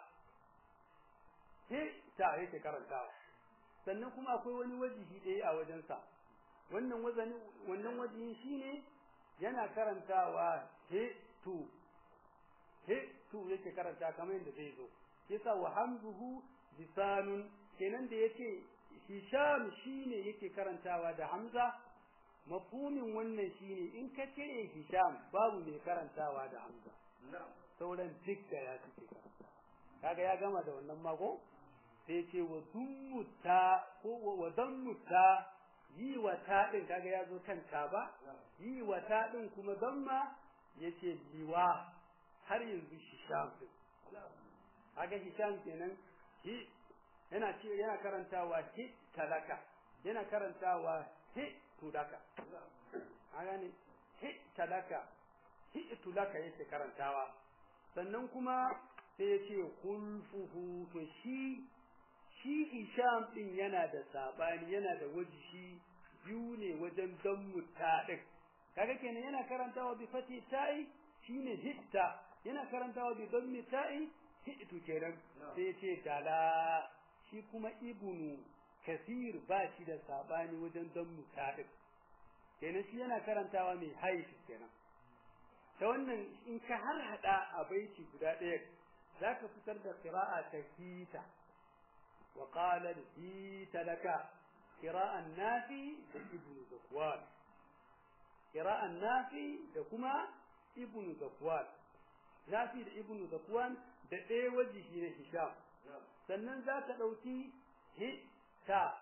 hita yake karantawa sannan kuma akwai wani wajihi ɗaya a wajensa wannan wazani wannan wajihin shine yana karantawa hitu hitu yake karanta kamar yadda zai zo yasa wa hamzuhu lisanun kenan da yace hisham shine yake karantawa da hamza mafhumin wannan shine in ka ce hisham babu mai karantawa da hamza sauran duk da ya suke karantawa kaga ya gama da wannan mako sai ce wa dummuta ko wa dammuta yi wa ta din kaga ya zo kan ta ba yi wa ta din kuma damma yace liwa har yanzu hisham din kaga hisham kenan hi yana ce yana karantawa hi talaka yana karantawa hi tudaka kaga ne hi talaka hi tulaka yake karantawa sannan kuma sai ya ce kulfuhu to shi shi Hisham din yana da sabani yana da wajihi biyu ne wajen dammu ta din kaga kenan yana karantawa bi fati ta'i shine hitta yana karantawa bi dammi ta'i hitu kenan sai ya ce dala shi kuma ibnu kasir ba shi da sabani wajen dammu ta din kenan shi yana karantawa mai haifi kenan ta wannan in ka har hada a baiti guda ɗaya zaka fitar da qira'a ta hita wa qala hita laka qira'an nafi da ibn zakwan qira'an nafi da kuma ibn zakwan nafi da ibn zakwan da ɗaya wajihi na hisham sannan za ka ɗauki hita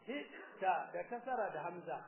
hita da kasara da hamza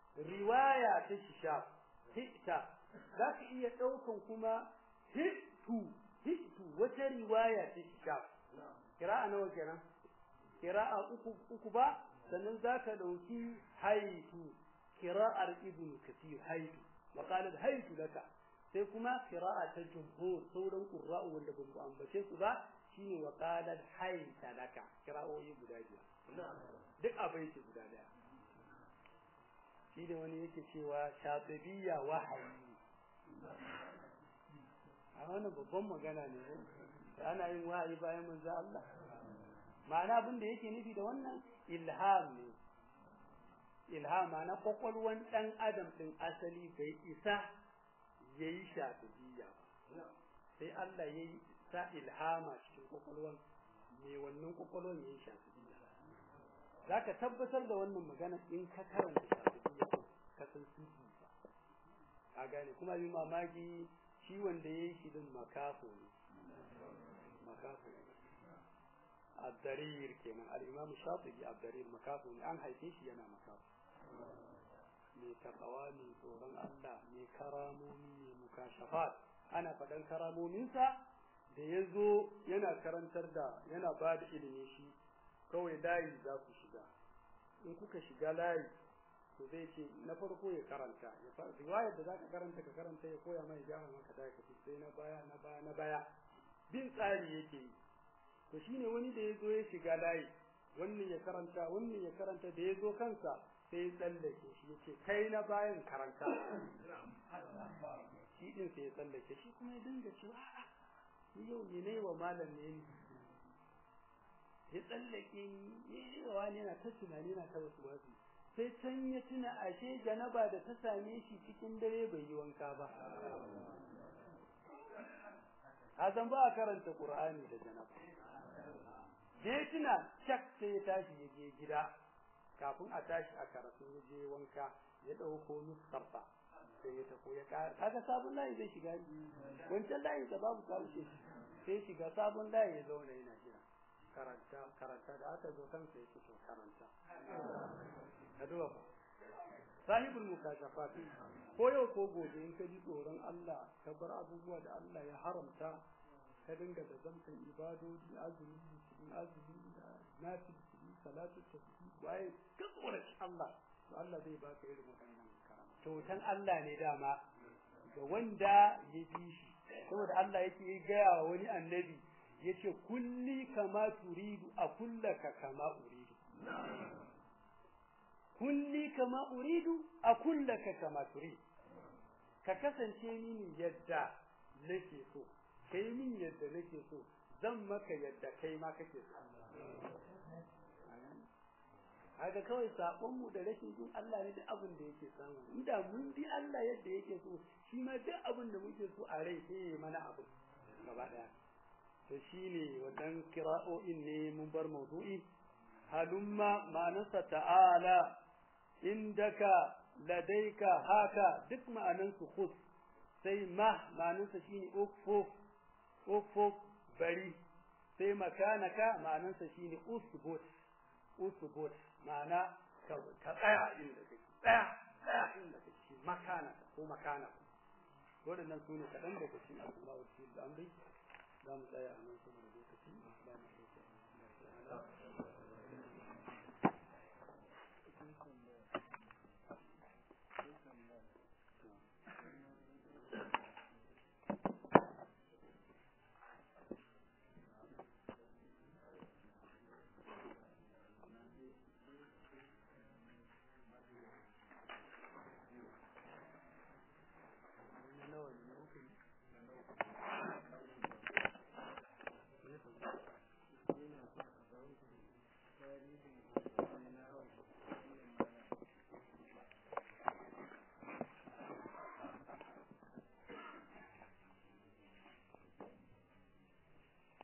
riwaya ta hisham hita za ka iya ɗaukan kuma hitu hitu wata riwaya ta hisham kira'a nawa kenan kira'a uku uku ba sannan za ka ɗauki haitu kira'ar ibn kasir haitu wa qalat haitu laka sai kuma kira'a ta jumhur sauran qurra'u wanda ban ku ambace su ba shine wa qalat haita laka kira'o'i guda biyar duk abai ce guda daya shi da wani yake cewa shatabiyya wahayi a wannan babban magana ne ana yin wahayi bayan manzo Allah ma'ana abin da yake nufi da wannan ilham ne ilham ma'ana kwakwalwan dan adam din asali bai isa yayi shatabiyya sai Allah yayi sa ilhama cikin kwakwalwan me wannan kwakwalwan ya yi shafi'iyya za ka tabbatar da wannan magana in ka karanta shafi'iyya ka san sufi ba a gane kuma yi mamaki shi wanda ya yi shi din makafo ne makafo ne abdarir kenan al-imam shafi'i abdarir makafo ne an haife shi yana makafo mai takawa mai tsoron Allah mai karamomi mai mukashafat ana faɗan karamominsa da ya zo yana karantar da yana ba da ilimi shi kawai layi za ku shiga in kuka shiga layi to zai ce na farko ya karanta ya fara riwayar da zaka karanta ka karanta ya koya mai gyara maka da ka sai na baya na baya na baya bin tsari yake yi to shine wani da ya zo ya shiga layi wannan ya karanta wannan ya karanta da ya zo kansa sai ya tsallake shi yace kai na bayan karanta shi din sai ya tsallake shi kuma ya dinga cewa a'a ni yau ne ne wa malam ne ni ya tsallake ni ne wa wani yana ta tunani yana ta wasu wasu sai can ya tuna ashe janaba da ta same shi cikin dare bai yi wanka ba Hazan ba a karanta Qur'ani da janaba da ya tuna shak sai ya tashi ya je gida kafin a tashi a karatu ya je wanka ya ɗauko nuskarsa sai ya tafi ya ƙara kaga sabon layi zai shiga wancan layi da babu karshe sai shiga sabon layi ya zauna yana jira karanta karanta da aka zo kansa yake to karanta ka duba fa sahibul mukashafat ko yau ko gobe in ka ji tsoron Allah ka bar abubuwa da Allah ya haramta ka dinga da zamtan ibadodi azumi cikin azumi da nafi cikin salatu tasbih waye ka tsoraci Allah to Allah zai baka irin wannan karama kyautan Allah ne dama ga wanda ya bi shi saboda Allah yake gaya wa wani annabi yace kulli kama turidu a kullaka kama uridu kulli kama uridu a kullaka kama turidu ka kasance mini yadda nake so kai min yadda nake so zan maka yadda kai ma kake so haka kawai sabon mu da rashin jin Allah ne duk abin da yake samu inda mun bi Allah yadda yake so shi ma duk abin da muke so a rai sai ya mana abu gaba daya to shine wadan kira'o'in ne mun bar mawdu'i halumma ma'anarsa ta'ala indaka ladaika haka duk ma'anan su khus sai ma ma'anarsa shine ukfuf ukfuf bari sai makanaka ma'anarsa shine usbut usbut ma'ana ka tsaya inda kake tsaya tsaya inda kake makana ko makana waɗannan su ne kaɗan daga cikin abubuwa da amri za mu tsaya a nan saboda lokaci ba mu